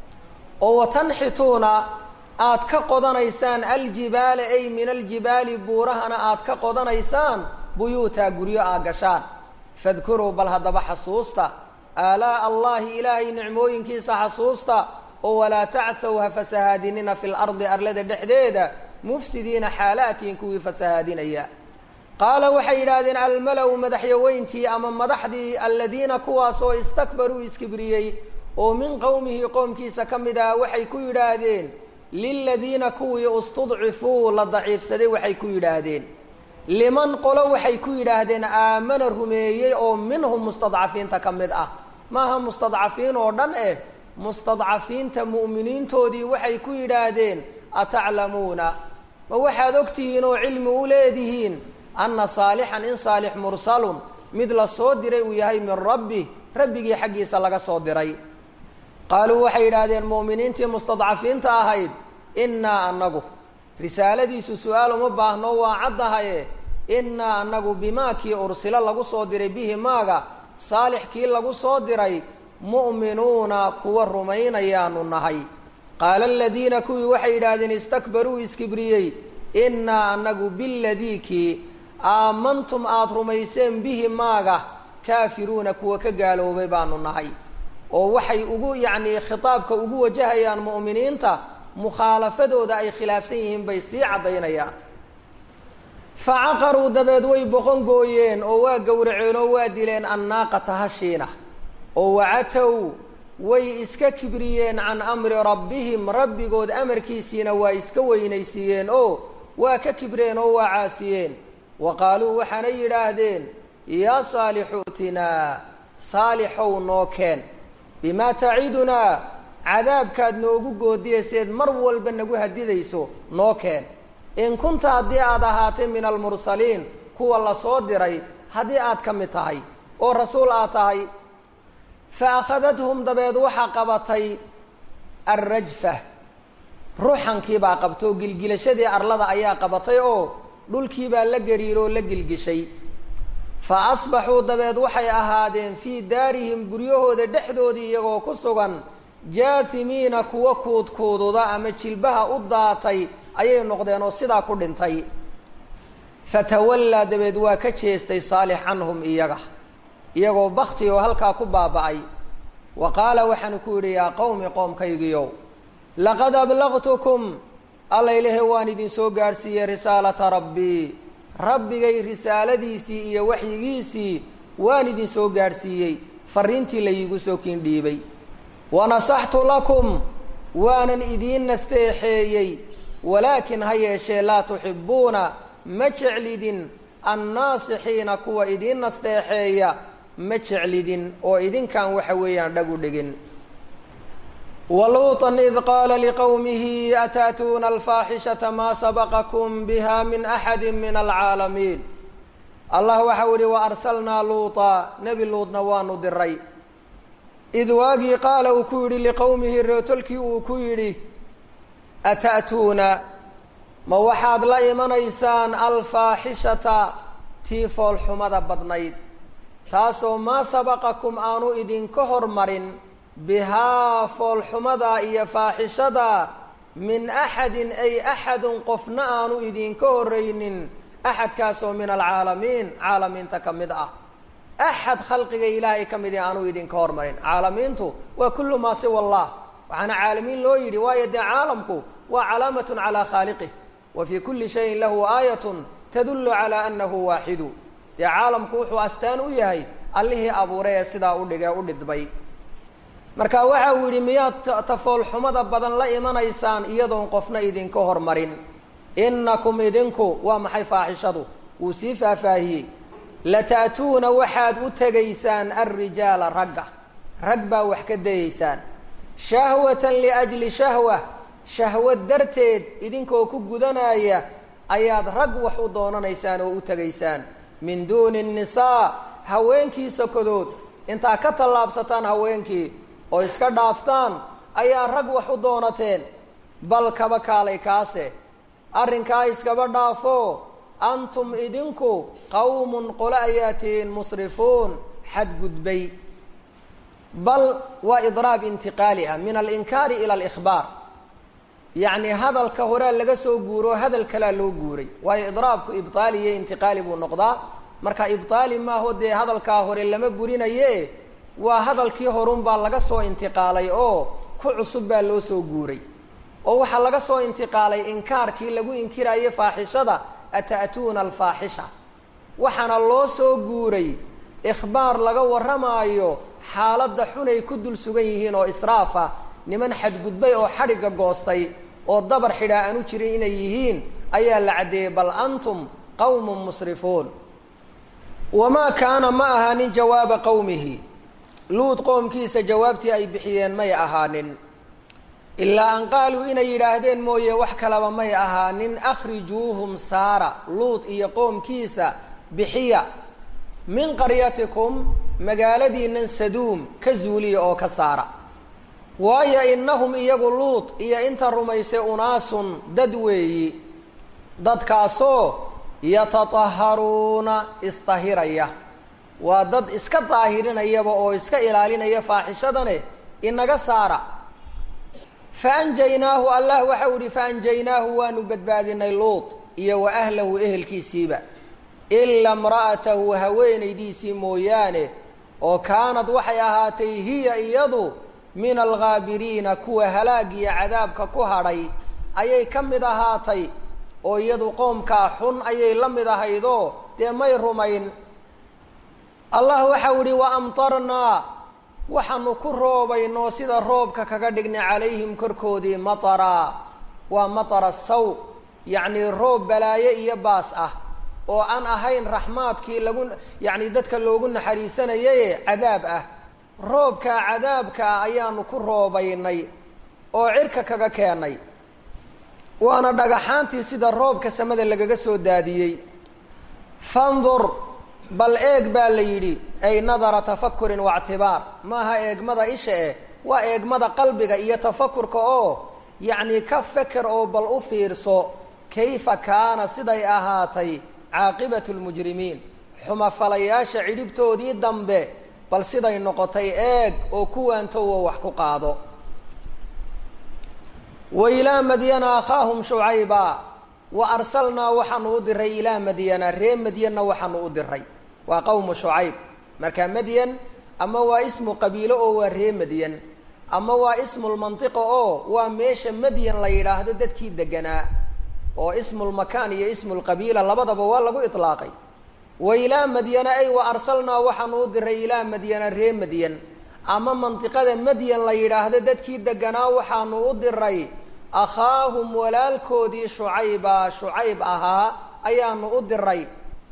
oo watanxituuna aad ka qodanaysaan aljibaala ay min aljibaali buurahana aad ka qodanaysaan buyuuta guryo aa gashaan fadkuruu bal haddaba xasuusta aalaa'a allaahi ilaahay nicmooyinkiisa xasuusta oo walaa tacthow ha fasahaadinina fi lardi arlada dhexdeeda mufsidiina xaalaatiin kuwii fasahaadinaya qaala waxay yidhaahdeen almala-u madaxyaweyntii ama madaxdii aladiina kuwaasoo istakbaruu iskibriyey oo min qowmihi qoomkiisa ka mid ah waxay ku yidhaahdeen liladiina kuwii istudcifuu la daciifsaday waxay ku yidhaahdeen liman qolo waxay ku yidhaahdeen aamana rumeeyey oo minhum mustadcafiinta ka mid ah maaha mustadcafiin oo dhan eh mustadcafiinta mu'miniintoodii waxay ku yidhaahdeen ataclamuuna ma waxaad ogtihiin oo cilmi u leedihiin anna saalixan in saalix mursalun mid la soo diray uu yahay min rabbi rabbigii xaggiisa laga soo diray qaaluu waxay yidhaahdeen mu'miniintii mustadcafiinta ahayd innaa annagu risaaladiisu su-aal uma baahno waa caddahaye innaa annagu bimaa kii ursilo lagu soo diray bihi maaga saalix kii lagu soo diray mu'minuuna kuwa rumaynayaanu nahay qaala aladiina kuwii waxay yidhaahdeen istakbaruu iskibriyey innaa annagu biladii kii aamantum aada rumayseen bihi maaga kaafiruuna kuwa ka gaaloobay baanu nahay oo waxay ugu yacnii khitaabka ugu wajahayaan mu'miniinta mukhaalafadooda ay khilaafsan yihiin bay sii caddaynayaan fa caqaruu dabeed way boqon gooyeen oo waa gowraceen oo waa dileen annaaqata hashiina oo wacatow way iska kibriyeen can amri rabbihim rabbigood amarkiisiina waa iska weynaysiiyeen oo waa ka kibreen oo waa caasiyeen wa qaaluu waxaanay yidhaahdeen yaa saalixu utinaa saalixow noo keen bimaa tacidunaa cadaabkaad noogu goodiyayseed mar walba nagu hadidayso noo keen in kunta haddii aad ahaatay min almursaliin kuwa la soo diray haddii aad ka mid tahay oo rasuul aad tahay fa akhadathum dabeed waxaa qabatay alrajfa ruuxankiibaa qabtoo gilgilashadii arlada ayaa qabatay oo dhulkiibaa la gariiroo la gilgishay fa asbaxuu dabeed waxay ahaadeen fii daarihim guryahooda dhexdoodii iyagoo ku sugan jaahimiina kuwa kuudkuududa ama jilbaha u daatay ayay noqdeen oo sidaa ku dhintay fatawallaa dabeed waa ka jeestay saalix canhum iyaga iyagoo bakti oo halkaa ku baaba'ay wa qaala waxaanu ku yidhi yaa qowmi qoomkaygiyow laqad ablaqtukum allaylehe waan idin soo gaadhsiiyey risaalata rabbii rabbigay risaaladiisii iyo waxyigiisii waan idin soo gaadhsiiyey fariintii layiigu soo kiindhiibay wanasaxtu lakum waanan idiin nasteexeeyey walaakin ha yeeshee laa tuxibbuuna ma jeclidin annaasixiina kuwa idiin nasteexeeya ma jeclidin oo idinkaan waxa weeyaan dhagu dhigin waluuطan id qaala liqowmihi ataatuuna alfaaxishata maa sabaqakum biha min axadi min alcaalamiin allah waxau yihi wa arsalnaa luuطa nebi luudna waanu diray id waagii qaala uu ku yidhi liqowmihi reetolkii uu ku yidhi ata'tuuna ma waxaad la imanaysaan alfaaxishata tii foolxumada badnayd taasoo maa sabaqakum aanu idinka hormarin bihaa foolxumada iyo faaxishada min axadin ay axadun qofna aanu idinka horreynin axadkaasoo min alcaalamiin caalamiinta ka mid ah axad khalqiga ilaahay ka midi aanu idinka hormarin caalamiintu waa kullu maa siwa allah waxaana caalamiin loo yidhi waayo dee caalamku waa calaamatun calaa khaaliqih wa fii kulli shayin lahu aayatun tadullu calaa annahu waaxidu dee caalamku wuxuu astaan u yahay allihii abuuray ee sidaa u dhigee u dhidbay marka waxa uu yidhi miyaad tafoolxumada badan la imanaysaan iyadoon qofna idinka hormarin innakum idinku waa maxay faaxishadu wuu sii faahfaahiyey lata'tuuna waxaad u tegaysaan alrijaala ragga rag baa wax ka dayeysaan shahwatan liajli shahwa shahwad darteed idinkoo ku gudanaya ayaad rag wax u doonanaysaan oo u tegaysaan min duuni nnisaa haweenkii sokodood intaa ka tallaabsataan haweenkii oo iska dhaaftaan ayaa rag wax u doonateen bal kaba kaalay kaase arrinkaa iskaba dhaafo antum idinku qawmun qole ayaa tihiin musrifuun xadgudbay bal waa idraab intiqaali ah min alinkaari ila alikhbaar yacni hadalka horea laga soo guuro hadal kalaa loo guuray waayo idraabku ibtaali iyo intiqaali buu noqdaa marka ibtaali maaho dee hadalkaa hore lama burinaye waa hadalkii horun baa laga soo intiqaalay oo ku cusub baa loo soo guuray oo waxaa laga soo intiqaalay inkaarkii lagu inkiraaye faaxishada ata'tuuna alfaaxisha waxaana loo soo guuray ikhbaar laga warramaayo xaaladda xunay ku dul sugan yihiin oo israaf ah niman xadgudbay oo xadhigga goostay oo dabar xidhaa aanu jirin inay yihiin ayaa la caddeeyey bal antum qawmun musrifuun wamaa kaana ma ahaanin jawaaba qowmihi luud qoomkiisa jawaabtii ay bixiyeen may ahaanin ilaa an qaaluu inay yidhaahdeen mooye wax kalaba may ahaanin akhrijuuhum saara luud iyo qoomkiisa bixiya min qaryatikum magaaladiinan saduum ka zuuliya oo ka saara waayo innahum iyagu luud iyo inta rumaysay unaasun dad weeyi dadkaasoo yatataharuuna isdahiraya waa dad iska daahirinayaba oo iska ilaalinaya faaxishadane inaga saara faanjaynaahu allah waxau ihi faanjaynaahu waanu badbaadinay luud iyo wa ahlahu ehelkiisiiba ila imra'atahu haweenaydiisii mooyaane oo kaanad waxay ahaatay hiya iyadu min alghaabiriina kuwa halaag iyo cadaabka ku hadhay ayay ka mid ahaatay oo iyadu qoomkaa xun ayay la mid ahaydoo dee may rumayn allah waxau ihi wa amtarnaa waxaanu ku roobaynoo sida roobka kaga dhignay calayhim korkoodii matara waa matara saw yacnii roob balaaye iyo baas ah oo aan ahayn raxmaadkii lagu yacni dadka loogu naxariisanayaye cadaab ah roobkaa cadaabka ah ayaanu ku roobaynay oo cirka kaga keenay waana dhagaxaantii sida roobka samada lagaga soo daadiyey fandur bal eeg baa la yidhi ay nadara tafakurin waictibaar maaha eegmada isha eh waa eegmada qalbiga iyo tafakurka oo yacni ka feker oo bal u fiirso kayfa kaana siday ahaatay caaqibatu lmujrimiin xumafalayaasha cidhibtoodii dambe bal siday noqotay eeg oo kuwaantowo wax ku qaado wa ilaa madyana akhaahum shucayba wa arsalnaa waxaanu u diray ilaa madyana ree madyanna waxaanu u diray waa qowmu shucayb marka madyan ama waa ismu qabiilo oo waa ree madyan ama waa ismulmantiqa oo waa meesha madyan la yidhaahdo dadkii deganaa oo ismulmakaan iyo ismulqabiila labadaba waa lagu itlaaqay wa ilaa madyana ay wa arsalnaa waxaanu u diray ilaa madyana ree madyan ama mantiqada madyan la yidhaahdo dadkii deganaa waxaanu u diray akhaahum walaalkoodii shucayba shucayb ahaa ayaanu u diray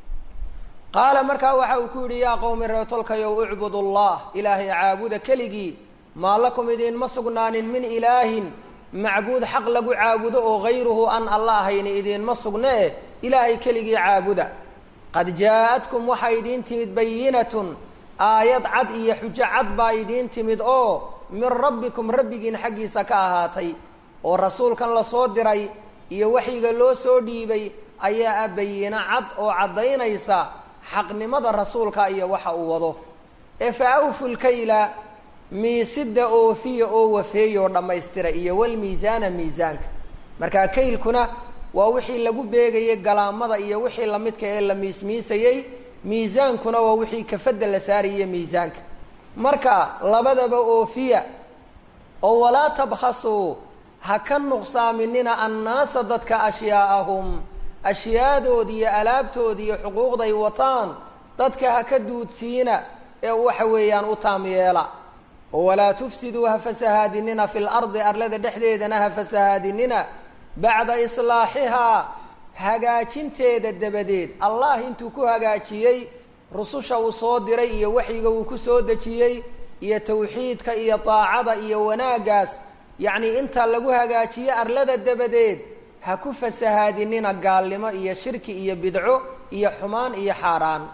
qaala markaa waxa uu ku yidhi yaa qowmi reetolkayow ucbud allah ilaahay caabuda keligii maa lakum idinma sugnaanin min ilaahin macbuud xaq lagu caabudo oo hayruhu an alla ahayni idiinma sugne eh ilaahay keligii caabuda qad jaa-atkum waxaa idiin timid bayinatun aayad cad iyo xujo cad baa idiin timid oo min rabbikum rabbigiin xaggiisa ka ahaatay oo rasuulkan la soo diray iyo waxyiga loo soo dhiibay ayaa ah bayino cad oo caddaynaysa xaqnimada rasuulka iyo waxa uu wado ee fa awfu lkayla miisida oofiya oo wafeeya oo dhammaystira iyo walmiisaana miisaanka markaa kaylkuna waa wixii lagu beegayay galaamada iyo wixii lamidka ee la miismiisayey miisaankuna waa wixii kafadda la saarayay miisaanka marka labadaba oofiya oo walaa tabkhasuu ha ka nuqsaaminina annaasa dadka ashyaaahum ashyaadooda iyo alaabtooda iyo xuquuqday wataan dadka ha ka duudsiina ee waxa weeyaan u taam yeela oo walaa tufsiduu ha fasahaadinina fi lardi arlada dhexdeedana ha fasahaadinina bacda islaaxihaa hagaajinteeda dabadeed allah intuu ku hagaajiyey rususha uu soo diray iyo waxyiga uu ku soo dejiyey iyo tawxiidka iyo daacada iyo wanaaggaas yacnii inta lagu hagaajiye arlada dabadeed ha ku fasahaadinina gaalnimo iyo shirki iyo bidco iyo xumaan iyo xaaraan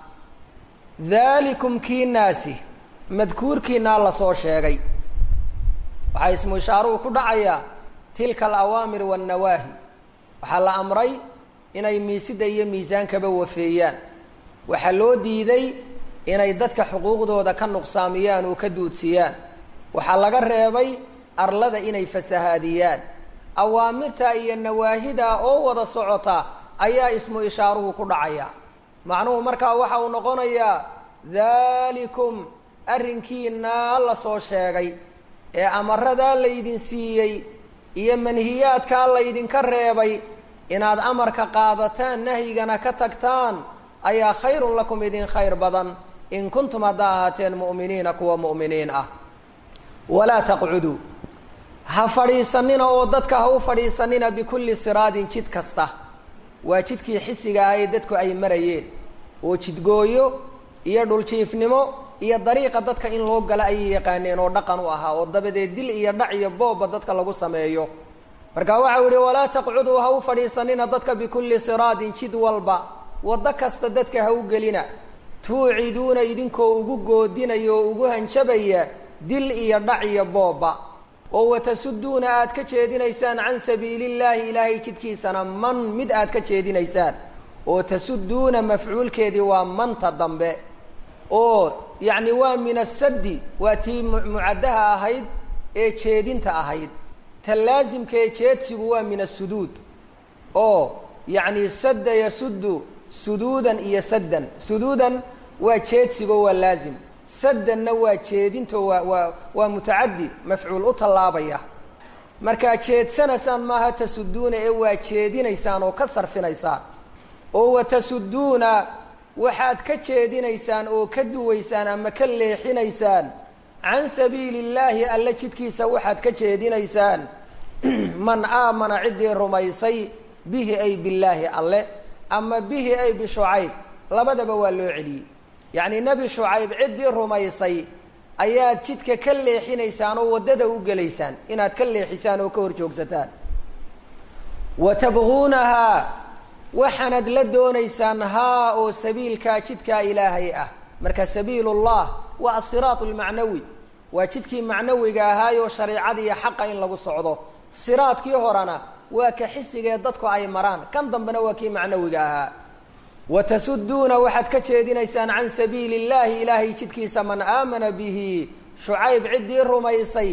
daalikum kiinaasi madkuurkiinaa lasoo sheegay waxaa ismu ishaaruhu ku dhacayaa tilka alawaamir waannawaahi waxaa la amray inay miisida iyo miisaankaba wafeeyaan waxaa loo diiday inay dadka xuquuqdooda ka nuqsaamiyaan oo ka duudsiyaan waxaa laga reebay arlada inay fasahaadiyaan awaamirta iyo nawaahida oo wada socota ayaa ismu ishaaruhu ku dhacaya macnuhu markaa waxa uu noqonayaa daalikum arrinkiinaa la soo sheegay ee amaradaa laydin siiyey iyo manhiyaadkaa laydinka reebay inaad amarka qaadataan nahyigana ka tagtaan ayaa khayrun lakum idin khayr badan in kuntum haddaa ahaateen mu'miniina kuwa mu'miniin ah walaa taqcuduu ha fadhiisanina oo dadka ha u fadhiisanina bikulli siraadin jid kasta waa jidkii xisiga ah ee dadku ay marayeen oo jidgooyo iyo dhuljiifnimo iyo dariiqa dadka in loo gala ayay yaqaaneen oo dhaqan u ahaa oo dabadeed dil iyo dhac iyo boobba dadka lagu sameeyo marka waxau yihi walaa taqcuduu ha u fadhiisanina dadka bikulli siraadin jid walba waddo kasta dadka ha u gelina tuuciduuna idinkoo ugu goodinaya oo ugu hanjabaya dil iyo dhac iyo boobba oo watasuduuna aad ka jeedinaysaan can sabiili illaahi ilaahay jidkiisana man mid aad ka jeedinaysaan oo tasuduuna mafcuulkeedii waa manta dambe oo yacni waa min asaddi waa tii mucaddaha ahayd ee jeedinta ahayd ta laasimka ee jeedsigu waa min asuduud oo yacni sadda yasuddu suduudan iyo saddan suduudan waa jeedsigo waa laazim saddanna waa jeedinto waa waa waa mutacaddi mafcuul u tallaabaya markaa jeedsanaysaan maaha tasuduuna ee waa jeedinaysaan oo ka sarfinaysaan oo watasuduuna waxaad ka jeedinaysaan oo ka duwaysaan ama ka leexinaysaan can sabiili illaahi alle jidkiisa waxaad ka jeedinaysaan man aamana ciddii rumaysay bihi ay billaahi alle ama bihi ay bishucayb labadaba waa loo celiyey yacni nebi shucayb ciddii rumaysay ayaad jidka ka leexinaysaan oo waddada u gelaysaan inaad ka leexisaan oo ka hor joogsataan wa tabguunahaa waxaanad la doonaysaan haa oo sabiilkaa jidkaa ilaahay ah marka sabiilullah waa asiraat almacnawi waa jidkii macnawiga ahaayoo shareicada iyo xaqa in lagu socdo siraadkii horena waa ka xisigee dadku ay maraan kan dambena waa kii macnawiga ahaa watasuduuna waxaad ka jeedinaysaan can sabiili illaahi ilaahay jidkiisa man aamana bihi shucayb ciddii rumaysay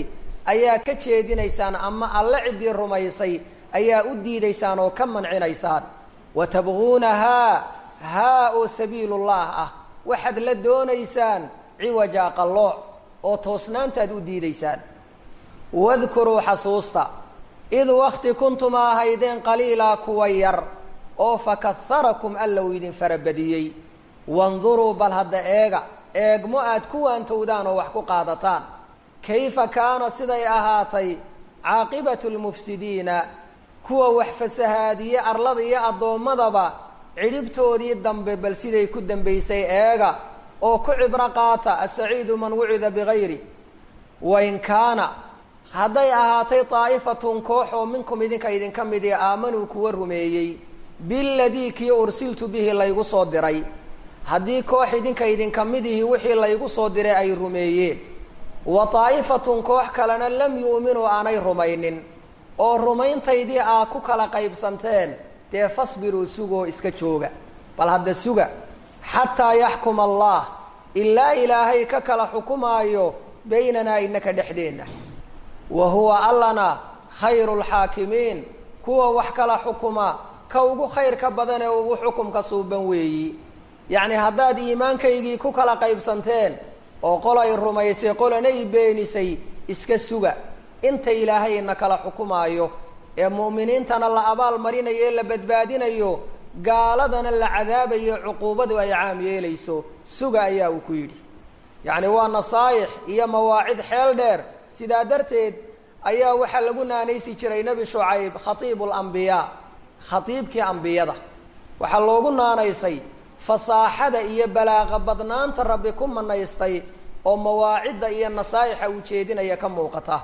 ayaa ka jeedinaysaan ama alle ciddii rumaysay ayaa u diidaysaan oo ka mancinaysaan wa tabguunahaa haa oo sabiilullah ah waxaad la doonaysaan ciwaja qallooc oo toosnaantaad u diidaysaan wadkuruu xasuusta id wakti kuntuma ahaydeen qaliilaa kuwa yar oo fakaharakum alla uu idin farabadiyey wanduruu bal hadda eega eegmo aad ku waantowdaan oo wax ku qaadataan kayfa kaana siday ahaatay caaqibatu lmufsidiina kuwa wax fasahaadiye arlada iyo addoommadaba cidhibtoodii dambe bal siday ku dambaysay eega oo ku cibro qaata asaciidu man wucida bigayri wain kaana hadday ahaatay daa'ifatun koox oo minkum idinka idinka midii aamanuu kuwa rumeeyey biladii kii ursiltu bihi laygu soo diray haddii koox idinka idinka midihi wixii laygu soo diray ay rumeeyeen wa daa'ifatun koox kalena lam yu'minuu aanay rumaynin oo rumayntaydii aa ku kala qaybsanteen dee fasbiruu sugoo iska jooga bal hadda suga xataa yaxkuma allah ilaa ilaahay ka kala xukumaayo baynanaa inaka dhexdeenna wa huwa allana khayru lxaakimiin kuwa wax kala xukuma ka ugu khayrka badan ee ugu xukumka suuban weeyi yacni haddaad iimaankaygii ku kala qaybsanteen oo qolay rumaysay qolanay beenisay iska suga inta ilaahay ina kala xukumaayo ee mu'miniintana la abaal marinayo ee la badbaadinayo gaaladana la cadaabayo cuquubadu ay caam yeelayso suga ayaa uu ku yidhi yacni waa nasaayix iyo mawaacid xeel dheer sidaa darteed ayaa waxaa lagu naanaysi jiray nebi shucayb khatiibu lambiyaa khatiibkii ambiyada waxaa loogu naanaysay fasaaxada iyo balaaqa badnaanta rabbi ku manaystay oo mawaacidda iyo nasaa'ixa uu jeedinaya ka muuqata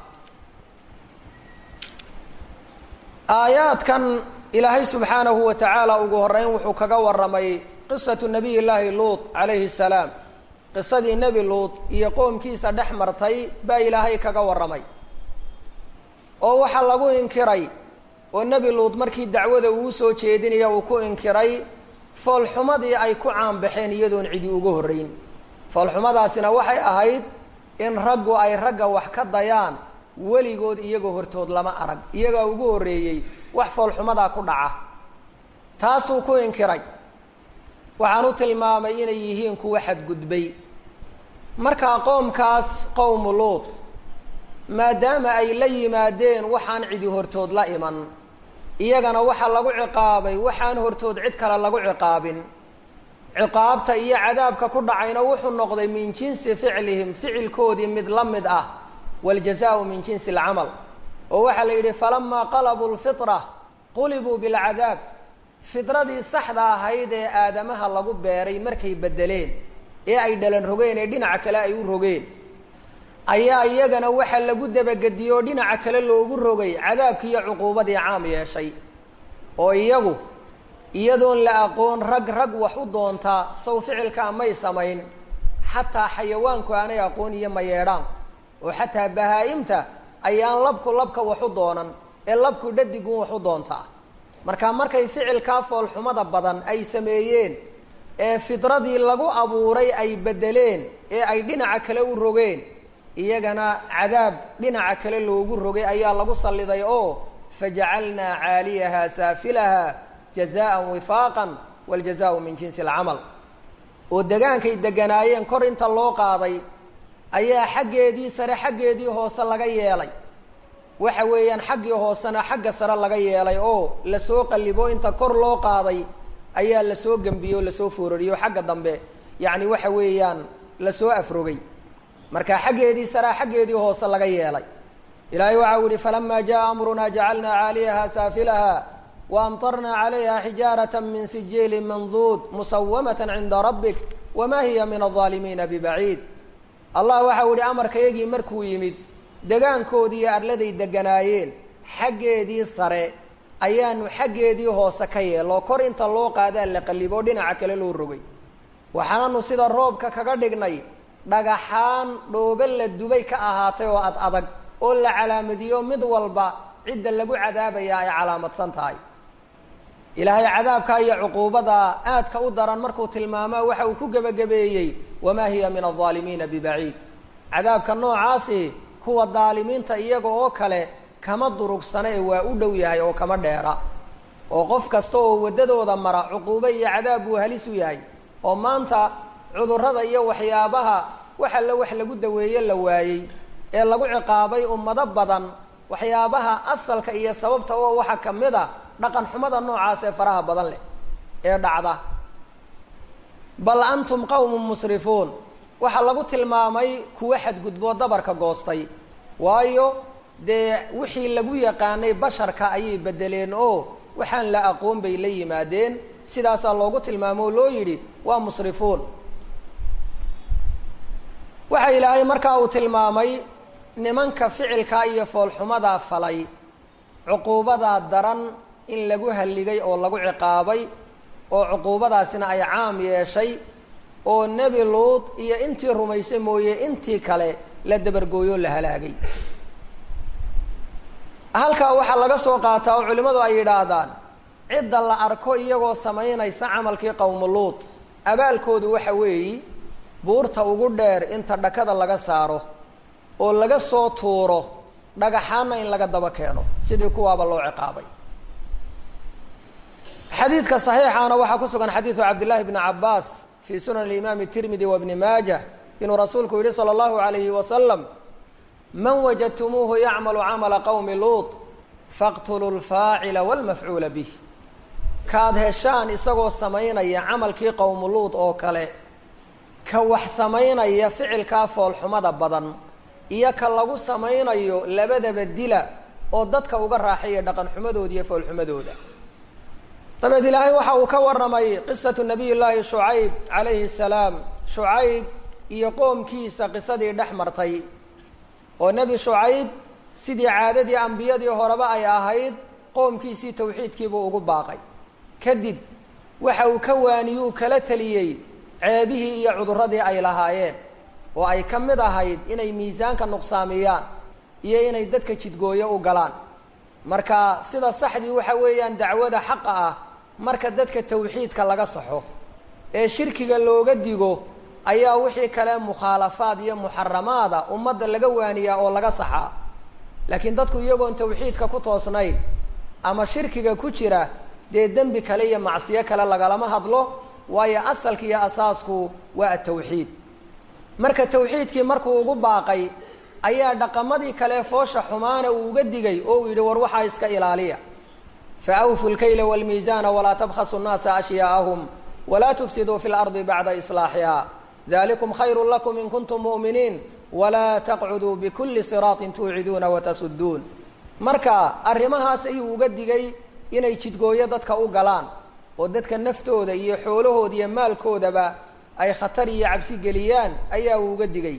aayaadkan ilaahay subxaanahu wa tacaala ugu horeyn wuxuu kaga warramay qisatu nabiy llaahi luut calayhi salaam qisadii nebi luut iyo qoomkiisa dhex martay baa ilaahay kaga warramay oo waxaa lagu inkiray oo nebi luut markii dacwada uu soo jeedinaya uu ku inkiray foolxumadii ay ku caanbaxeen iyadoon cidi uga horreyn foolxumadaasina waxay ahayd in raggu ay ragga wax ka dayaan weligood iyagoo hortood lama arag iyagaa ugu horreeyey wax foolxumadaa ku dhaca taasuu ku inkiray waxaan u tilmaamay inay yihiin kuwa xadgudbay markaa qoomkaas qowmu luut maadaama ay la yimaadeen waxaan cidi hortood la iman iyagana waxaa lagu ciqaabay waxaan hortood cid kale lagu ciqaabin ciqaabta iyo cadaabka ku dhacayna wuxuu noqday min jinsi ficlihim ficilkoodii mid la mid ah wاljazaءu min jinsi اlcamal oo waxaa la yidhi falamaa qalabuu lfitra qulibuu bilcadaab fidradii saxda ahayd ee aadamaha lagu beeray markay bedeleen ee ay dhalan rogeen ee dhinaca kale ay u rogeen ayaa iyagana waxa lagu dabagediyey oo dhinaca kale loogu rogay cadaabkii iyo cuquubadii caam yeeshay oo iyagu iyadoon la aqoon rag rag wax u doontaa saw ficilkaa may samayn xataa xayawaanku aanay aqoon iyo mayeedhaan oo xataa bahaa-imta ayaan labku labka wax u doonan ee labku dhadigun wax u doontaa marka markay ficilkaa foolxumada badan ay sameeyeen ee fidradii lagu abuuray ay bedeleen ee ay dhinaca kale u rogeen iyagana cadaab dhinaca kale loogu rogay ayaa lagu salliday oo fajacalnaa caaliyaha saafilaha jazaan wifaaqan wاljazaءu min jinsi اlcamal oo degaankay deganaayeen kor inta loo qaaday ayaa xaggeedii sare xaggeedii hoose laga yeelay waxa weeyaan xaggii hoosena xagga sare laga yeelay oo lasoo qallibo inta kor loo qaaday ayaa lasoo gembiyey oo lasoo foorariyo xagga dambe yacni waxa weeyaan lasoo afrogay marka xaggeedii saraa xaggeedii hoose laga yeelay ilaahay waxa u yihi falama jaءa amruna jacalnaa caaliyaha saafilaha waamtarnaa calayha xijaaraة min sijiili manduud musawamaة cinda rabik wama hiya min الظaalimiina bibaciid allah waxa u yihi amarkayagii markuu yimid degaankoodii iyo arladay deganaayeen xaggeedii sare ayaanu xaggeedii hoose ka yeelo kor inta loo qaadaa la qalliboo dhinaca kale loo rogay waxaananu sida roobka kaga dhignay dhagaxaan dhoobe la dubay ka ahaatay oo ad adag oo la calaamadiyo mid walba cidda lagu cadaabaya ay calaamadsan tahay ilaahay cadaabka iyo cuquubada aadka u daran markuu tilmaamaa waxa uu ku gebagabeeyey wamaa hiya min alظaalimiina bibaciid cadaabka noocaasi kuwa daalimiinta iyaga oo kale kama durugsana ee waa u dhow yahay oo kama dheera oo qof kasta oo waddadooda mara cuquubo iyo cadaab buu halis u yahay oo maanta cudurrada iyo waxyaabaha wax alle wax lagu daweeye la waayey ee lagu ciqaabay ummado badan waxyaabaha asalka iyo sababta oo waxa ka mid a dhaqan xumada noocaas ee faraha badan leh ee dhacda bal antum qawmun musrifuun waxaa lagu tilmaamay kuwa xadgudboo dabarka goostay waayo dee wixii lagu yaqaanay basharka ayay bedeleen oo waxaan la aqoon bay la yimaadeen sidaasaa loogu tilmaamo oo loo yidhi waa musrifuun waxa ilaahay markaa uu tilmaamay nimanka ficilkaa iyo foolxumadaa falay cuquubadaa daran in lagu halligay oo lagu ciqaabay oo cuquubadaasina ay caam yeeshay oo nebi luud iyo intii rumaysay mooye intii kale la dabargooyo la halaagay halkaa waxaa laga soo qaataa oo culimmadu ay yidhaahdaan cidda la arko iyagoo samaynaysa camalkii qowmu luud abaalkoodu waxa weeyi buurta ugu dheer inta dhakada laga saaro oo laga soo tuuro dhagaxaanna in laga daba keeno sidii kuwaaba loo ciqaabay xadiidka صaxiixaana waxaa ku sugan xadiidu cabdillaahi bni cabaas fii sunan imaami tirmidi wa bni maajah inuu rasuulku yihi salى اllahu alayhi wasalam man wajadtumuuhu yacmalu camala qowmi luut faqtuluu lfaacila wاlmafcuula bih kaad heshaan isagoo samaynaya camalkii qowmu luut oo kale ka wax samaynaya ficilkaa foolxumada badan iyo ka lagu samaynayo labadaba dila oo dadka uga raaxaya dhaqan xumadooda iyo foolxumadooda dabeed ilaahay waxa uu ka warramay qisatu nabiy llaahi shucayb calayhi salaam shucayb iyo qoomkiisa qisadii dhex martay oo nebi shucayb sidii caadadii ambiyadii horeba ay ahayd qoomkiisii tawxiidkiibuu ugu baaqay kadib waxa uu ka waaniyuu kala teliyey ceebihii iyo cudurradii ay lahaayeen oo ay ka mid ahayd inay miisaanka nuqsaamiyaan iyo inay dadka jidgooyo u galaan marka sida saxdii waxa weeyaan dacwada xaqa ah marka dadka tawxiidka laga saxo ee shirkiga looga digo ayaa wixii kale mukhaalafaad iyo muxaramaada ummadda laga waaniyaa oo laga saxaa laakiin dadku iyagoon tawxiidka ku toosnayn ama shirkiga ku jira dee dembi kale iyo macsiyo kale lagalama hadlo waayo asalka iyo asaasku waa atawxiid marka tawxiidkii markuu ugu baaqay ayaa dhaqamadii kale foosha xumaana uu uga digay oo uu yidhi war waxaa iska ilaaliya fa awfu lkayla wاlmiizaana walaa tabkhasu nnaasa ashyaa'ahum walaa tufsiduu fi lardi bacda islaaxiha dalikum khayru lakum in kuntum mu'miniin walaa taqcuduu bikuli siraaطin tuuciduuna watasuduun marka arrimahaas ayuu uga digay inay jidgooyo dadka u galaan oo dadka naftooda iyo xoolahooda iyo maalkoodaba ay khatar iyo cabsi geliyaan ayaa uu uga digay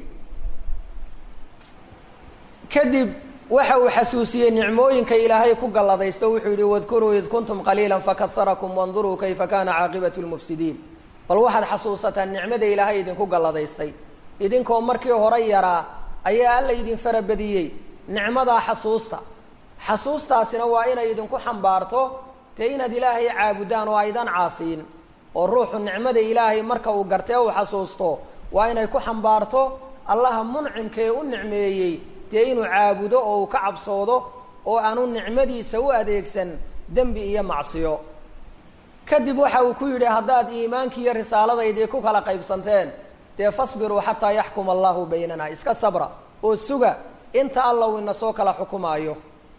kadib waxa uu xasuusiyey nicmooyinka ilaahay ku galladaysto wuxuu yihi wadkuruu id kuntum qaliila fakaharakum wanduruu kayfa kana caaqibatu lmufsidiin bal waxaad xasuusataan nicmada ilaahay idinku galladaystay idinkoo markii hore yaraa ayaa alla idin farabadiyey nicmadaa xasuusta xasuustaasina waa inay idinku xambaarto dee inaad ilaahay caabudaan oo aydan caasiin oo ruuxu nicmada ilaahay marka uu gartee uu xasuusto waa inay ku xambaarto allaha muncimkee u nicmeeyey dee inuu caabudo oo uu ka cabsoodo oo aanu nicmadiisa u adeegsan dembi iyo macsiyo kadib waxa uu ku yidhi haddaad iimaankii iyo risaaladaydii ku kala qaybsanteen dee fasbiruu xataa yaxkuma allahu baynana iska sabra oo suga inta alla uu ina soo kala xukumaayo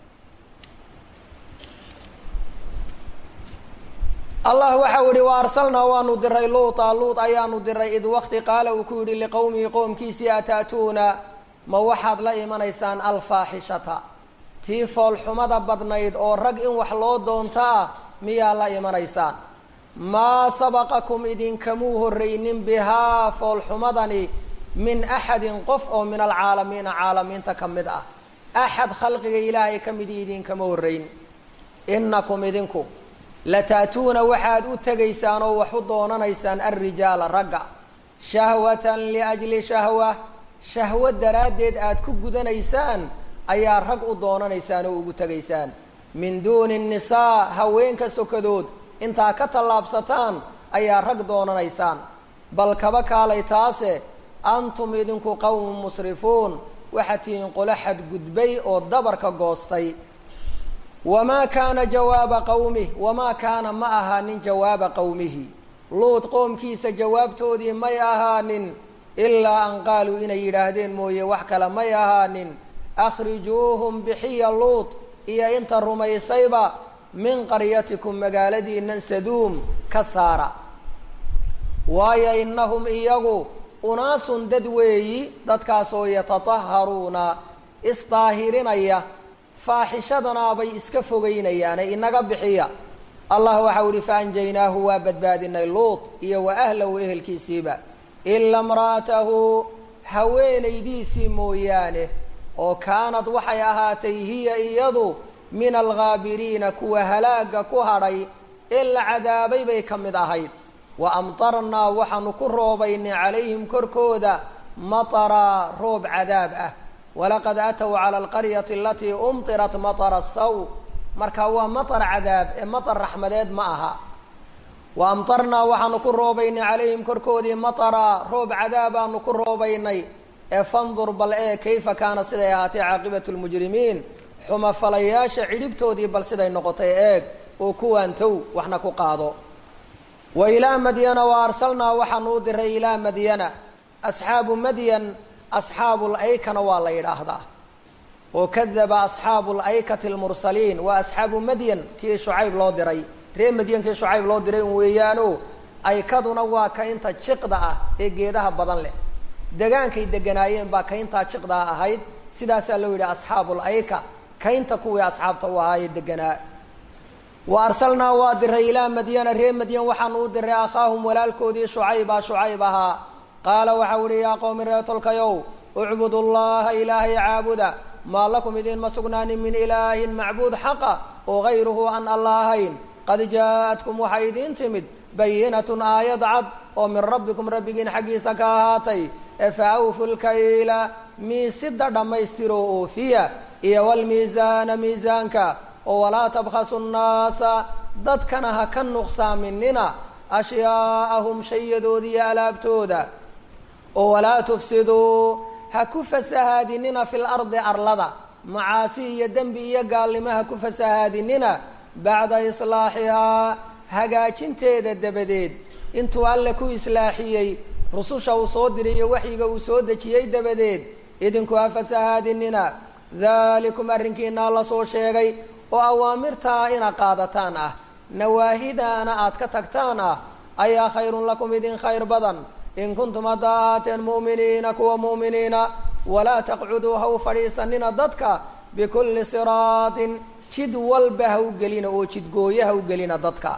allah waxau yihi wa arsalnaa waanu diray luuta luut ayaanu diray id wakti qaala uu ku yidhi liqowmihi qowmkiisii ata'tuuna ma waxaad la imanaysaan alfaaxishata tii foolxumada badnayd oo rag in wax loo doonto ah miyaa la imanaysaan maa sabaqakum idinkamuu horreynin bihaa foolxumadani min axadin qof oo min alcaalamiina caalamiinta ka mid ah axad khalqiga ilaahay ka midii idinkama horreyn inakum idinku lata'tuuna waxaad u tegaysaan oo wax u doonanaysaan alrijaala ragga shahwatan liajli shahwa shahwo daraaddeed aad ku gudanaysaan ayaa rag u doonanaysaan oo ugu tegaysaan min duuni nnisaa haweenka sokadood intaa ka tallaabsataan ayaa rag doonanaysaan bal kaba kaalay taase antum idinku qowmun musrifuun waxaad tihiin qolo xadgudbay oo dabarka goostay wamaa kaana jawaaba qawmih wamaa kaana ma ahaanin jawaaba qowmihi luud qoomkiisa jawaabtoodii may ahaanin ilaa an qaaluu inay yidhaahdeen mooye wax kale may ahaanin akhrijuuhum bixiya luud iyo inta rumaysayba min qaryatikum magaaladiinan saduum ka saara waayo innahum iyagu unaasun dad weeyi dadkaasoo yatataharuuna isdaahirinaya faaxishadanaabay iska fogeynayaane inaga bixiya allah waxau ihi faanjaynaahu waa badbaadinay luud iyo wa ahlahu ehelkiisiiba ila imra'atahu haweenaydiisii mooyaane oo kaanad waxay ahaatay hiya iyadu min alghaabiriina kuwa halaaga ku hadhay ee la cadaabay bay ka mid ahayd wa amtarnaa waxaanu ku roobaynay calayhim korkooda mataraa roob cadaab ah walaqad aatow cala alqaryati alatii umtirat matara saw marka waa matar cadaab ee matar raxmadeed ma aha wa amtarnaa waxaanu ku roobaynay calayhim korkoodii mataraa roob cadaabaanu ku roobaynay ee fandur bal ee kayfa kaana siday ahaatay caaqibatu lmujrimiin xumafalayaasha cidhibtoodii bal siday noqotay eeg oo kuwaantow waxna ku qaado wa ilaa madyana wa arsalnaa waxaanu u diray ilaa madyana asxaabu madyan asxaabu laykana waa la yidhaahdaa oo kadaba asxaabu laykati lmursaliin waa asxaabu madyan kii shucayb loo diray ree madyan kii shucayb loo diray un weeyaano aykaduna waa kaynta jiqda ah ee geedaha badan leh degaankay deganaayeen baa kayntaa jiqdaa ahayd sidaasaa loo yidhi asxaabu layka kaynta kuwii asxaabta u ahaayee deganaa wa arsalnaa waa diray ilaa madyana ree madyan waxaanu u diray akhaahum walaalkoodii shucayba shucayb ahaa qaala waxau ihi yaa qowmi ree tolkayow ucbudu llaha ilaahay caabuda maa lakum idinma sugnaanin min ilaahin macbuud xaqa oo gayruhu aan alla ahayn qad jaa-atkum waxay idiin timid bayinatun aayad cad oo min rabbikum rabbigiin xaggiisa ka ahaatay efa awfu lkayla miisida dhammaystiro oofiya iyo walmiisaana miisaanka oo walaa tabkhasu nnaasa dadkana ha ka nuqsaaminina ashyaaءahum shayadoodi iyo alaabtooda oo walaa tufsiduu ha ku fasahaadinina fi lardi arlada macaasi iyo dembi iyo gaalnimo ha ku fasahaadinina bacda islaaxihaa hagaajinteeda dabadeed intuu alle ku islaaxiyey rususha uu soo diray iyo waxyiga uu soo dejiyey dabadeed idinku ha fasahaadinina dalikum arrinkiinaa la soo sheegay oo awaamirtaa ina qaadataan ah nawaahidaana aad ka tagtaan ah ayaa khayrun lakum idin khayr badan in kuntum haddaa ahaateen mu'miniina kuwa mu'miniina walaa taqcuduu ha u fadhiisanina dadka bikulli siraatin jid walba ha u gelina oo jidgooye ha u gelina dadka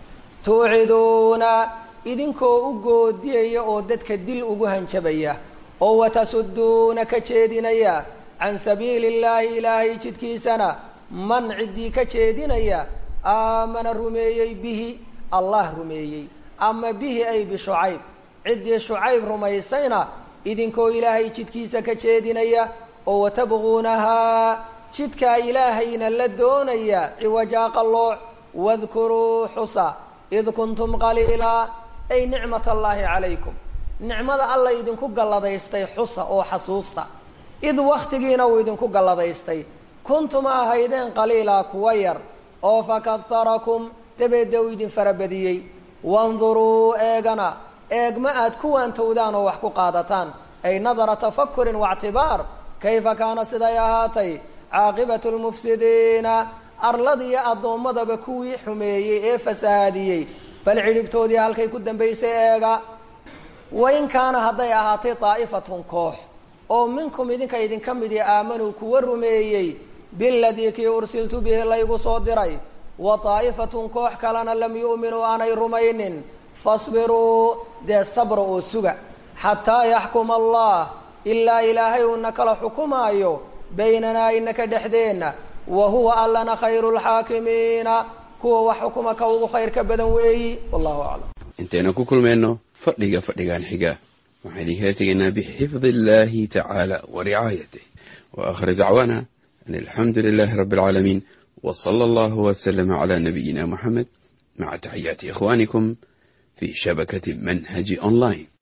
tuuciduuna idinkoo u goodiyaya oo dadka dil ugu hanjabaya oo watasuduuna ka jeedinaya can sabiili illaahi ilaahay jidkiisana man ciddii ka jeedinaya aamana rumeeyey bihi allah rumeeyey ama bihi ay bishucayb ciddii shucayb rumaysayna idinkoo ilaahay jidkiisa ka jeedinaya oo watabquunahaa jidkaa ilaahayna la doonaya ciwajaa qallooc wadkuruu xusa id kuntum qaliilaa ay nicmat allaahi calaykum nicmada alla idinku galladaystay xusa oo xasuusta id waktigiina uu idinku galladaystay kuntuma ahaydeen qaliilaa kuwa yar oo fakaharakum dabeedda uu idin farabadiyey wanduruu eegana eegma aad ku waantowdaan oo wax ku qaadataan ay nadara tafakurin waictibaar kayfa kaana siday ahaatay caaqibatu lmufsidiina arladiiyo addoommadaba kuwii xumeeyey ee fasahaadiyey bal cidhibtoodii halkay ku dambaysay eega wain kaana hadday ahaatay daa'ifatun koox oo minkum idinka idinka midii aamanuu kuwa rumeeyey biladii kii ursiltu bihi laygu soo diray wa daa'ifatun koox kalena lam yu'minuu aanay rumaynin fasbiruu dee sabra oo suga xataa yaxkuma allah ilaa ilaahay uuna kala xukumaayo baynanaa inaka dhexdeenna wa huwa allana khayru lxaakimiina kuwa wax xukuma ka ugu khayrka badan weeyi wallahu aclam intaynu ku kulmayno fadhiga fadhigan xiga waxaan idinkala tegaynaa bixifdi illahi tacaala wa ricaayatih wa aakhir dacwaana an alxamdu lilahi rabbi alcaalamiin w sala allahu waslama cala nabiyina muxamed maca taxiyaati ikhwanikum fi shabakati manhaji online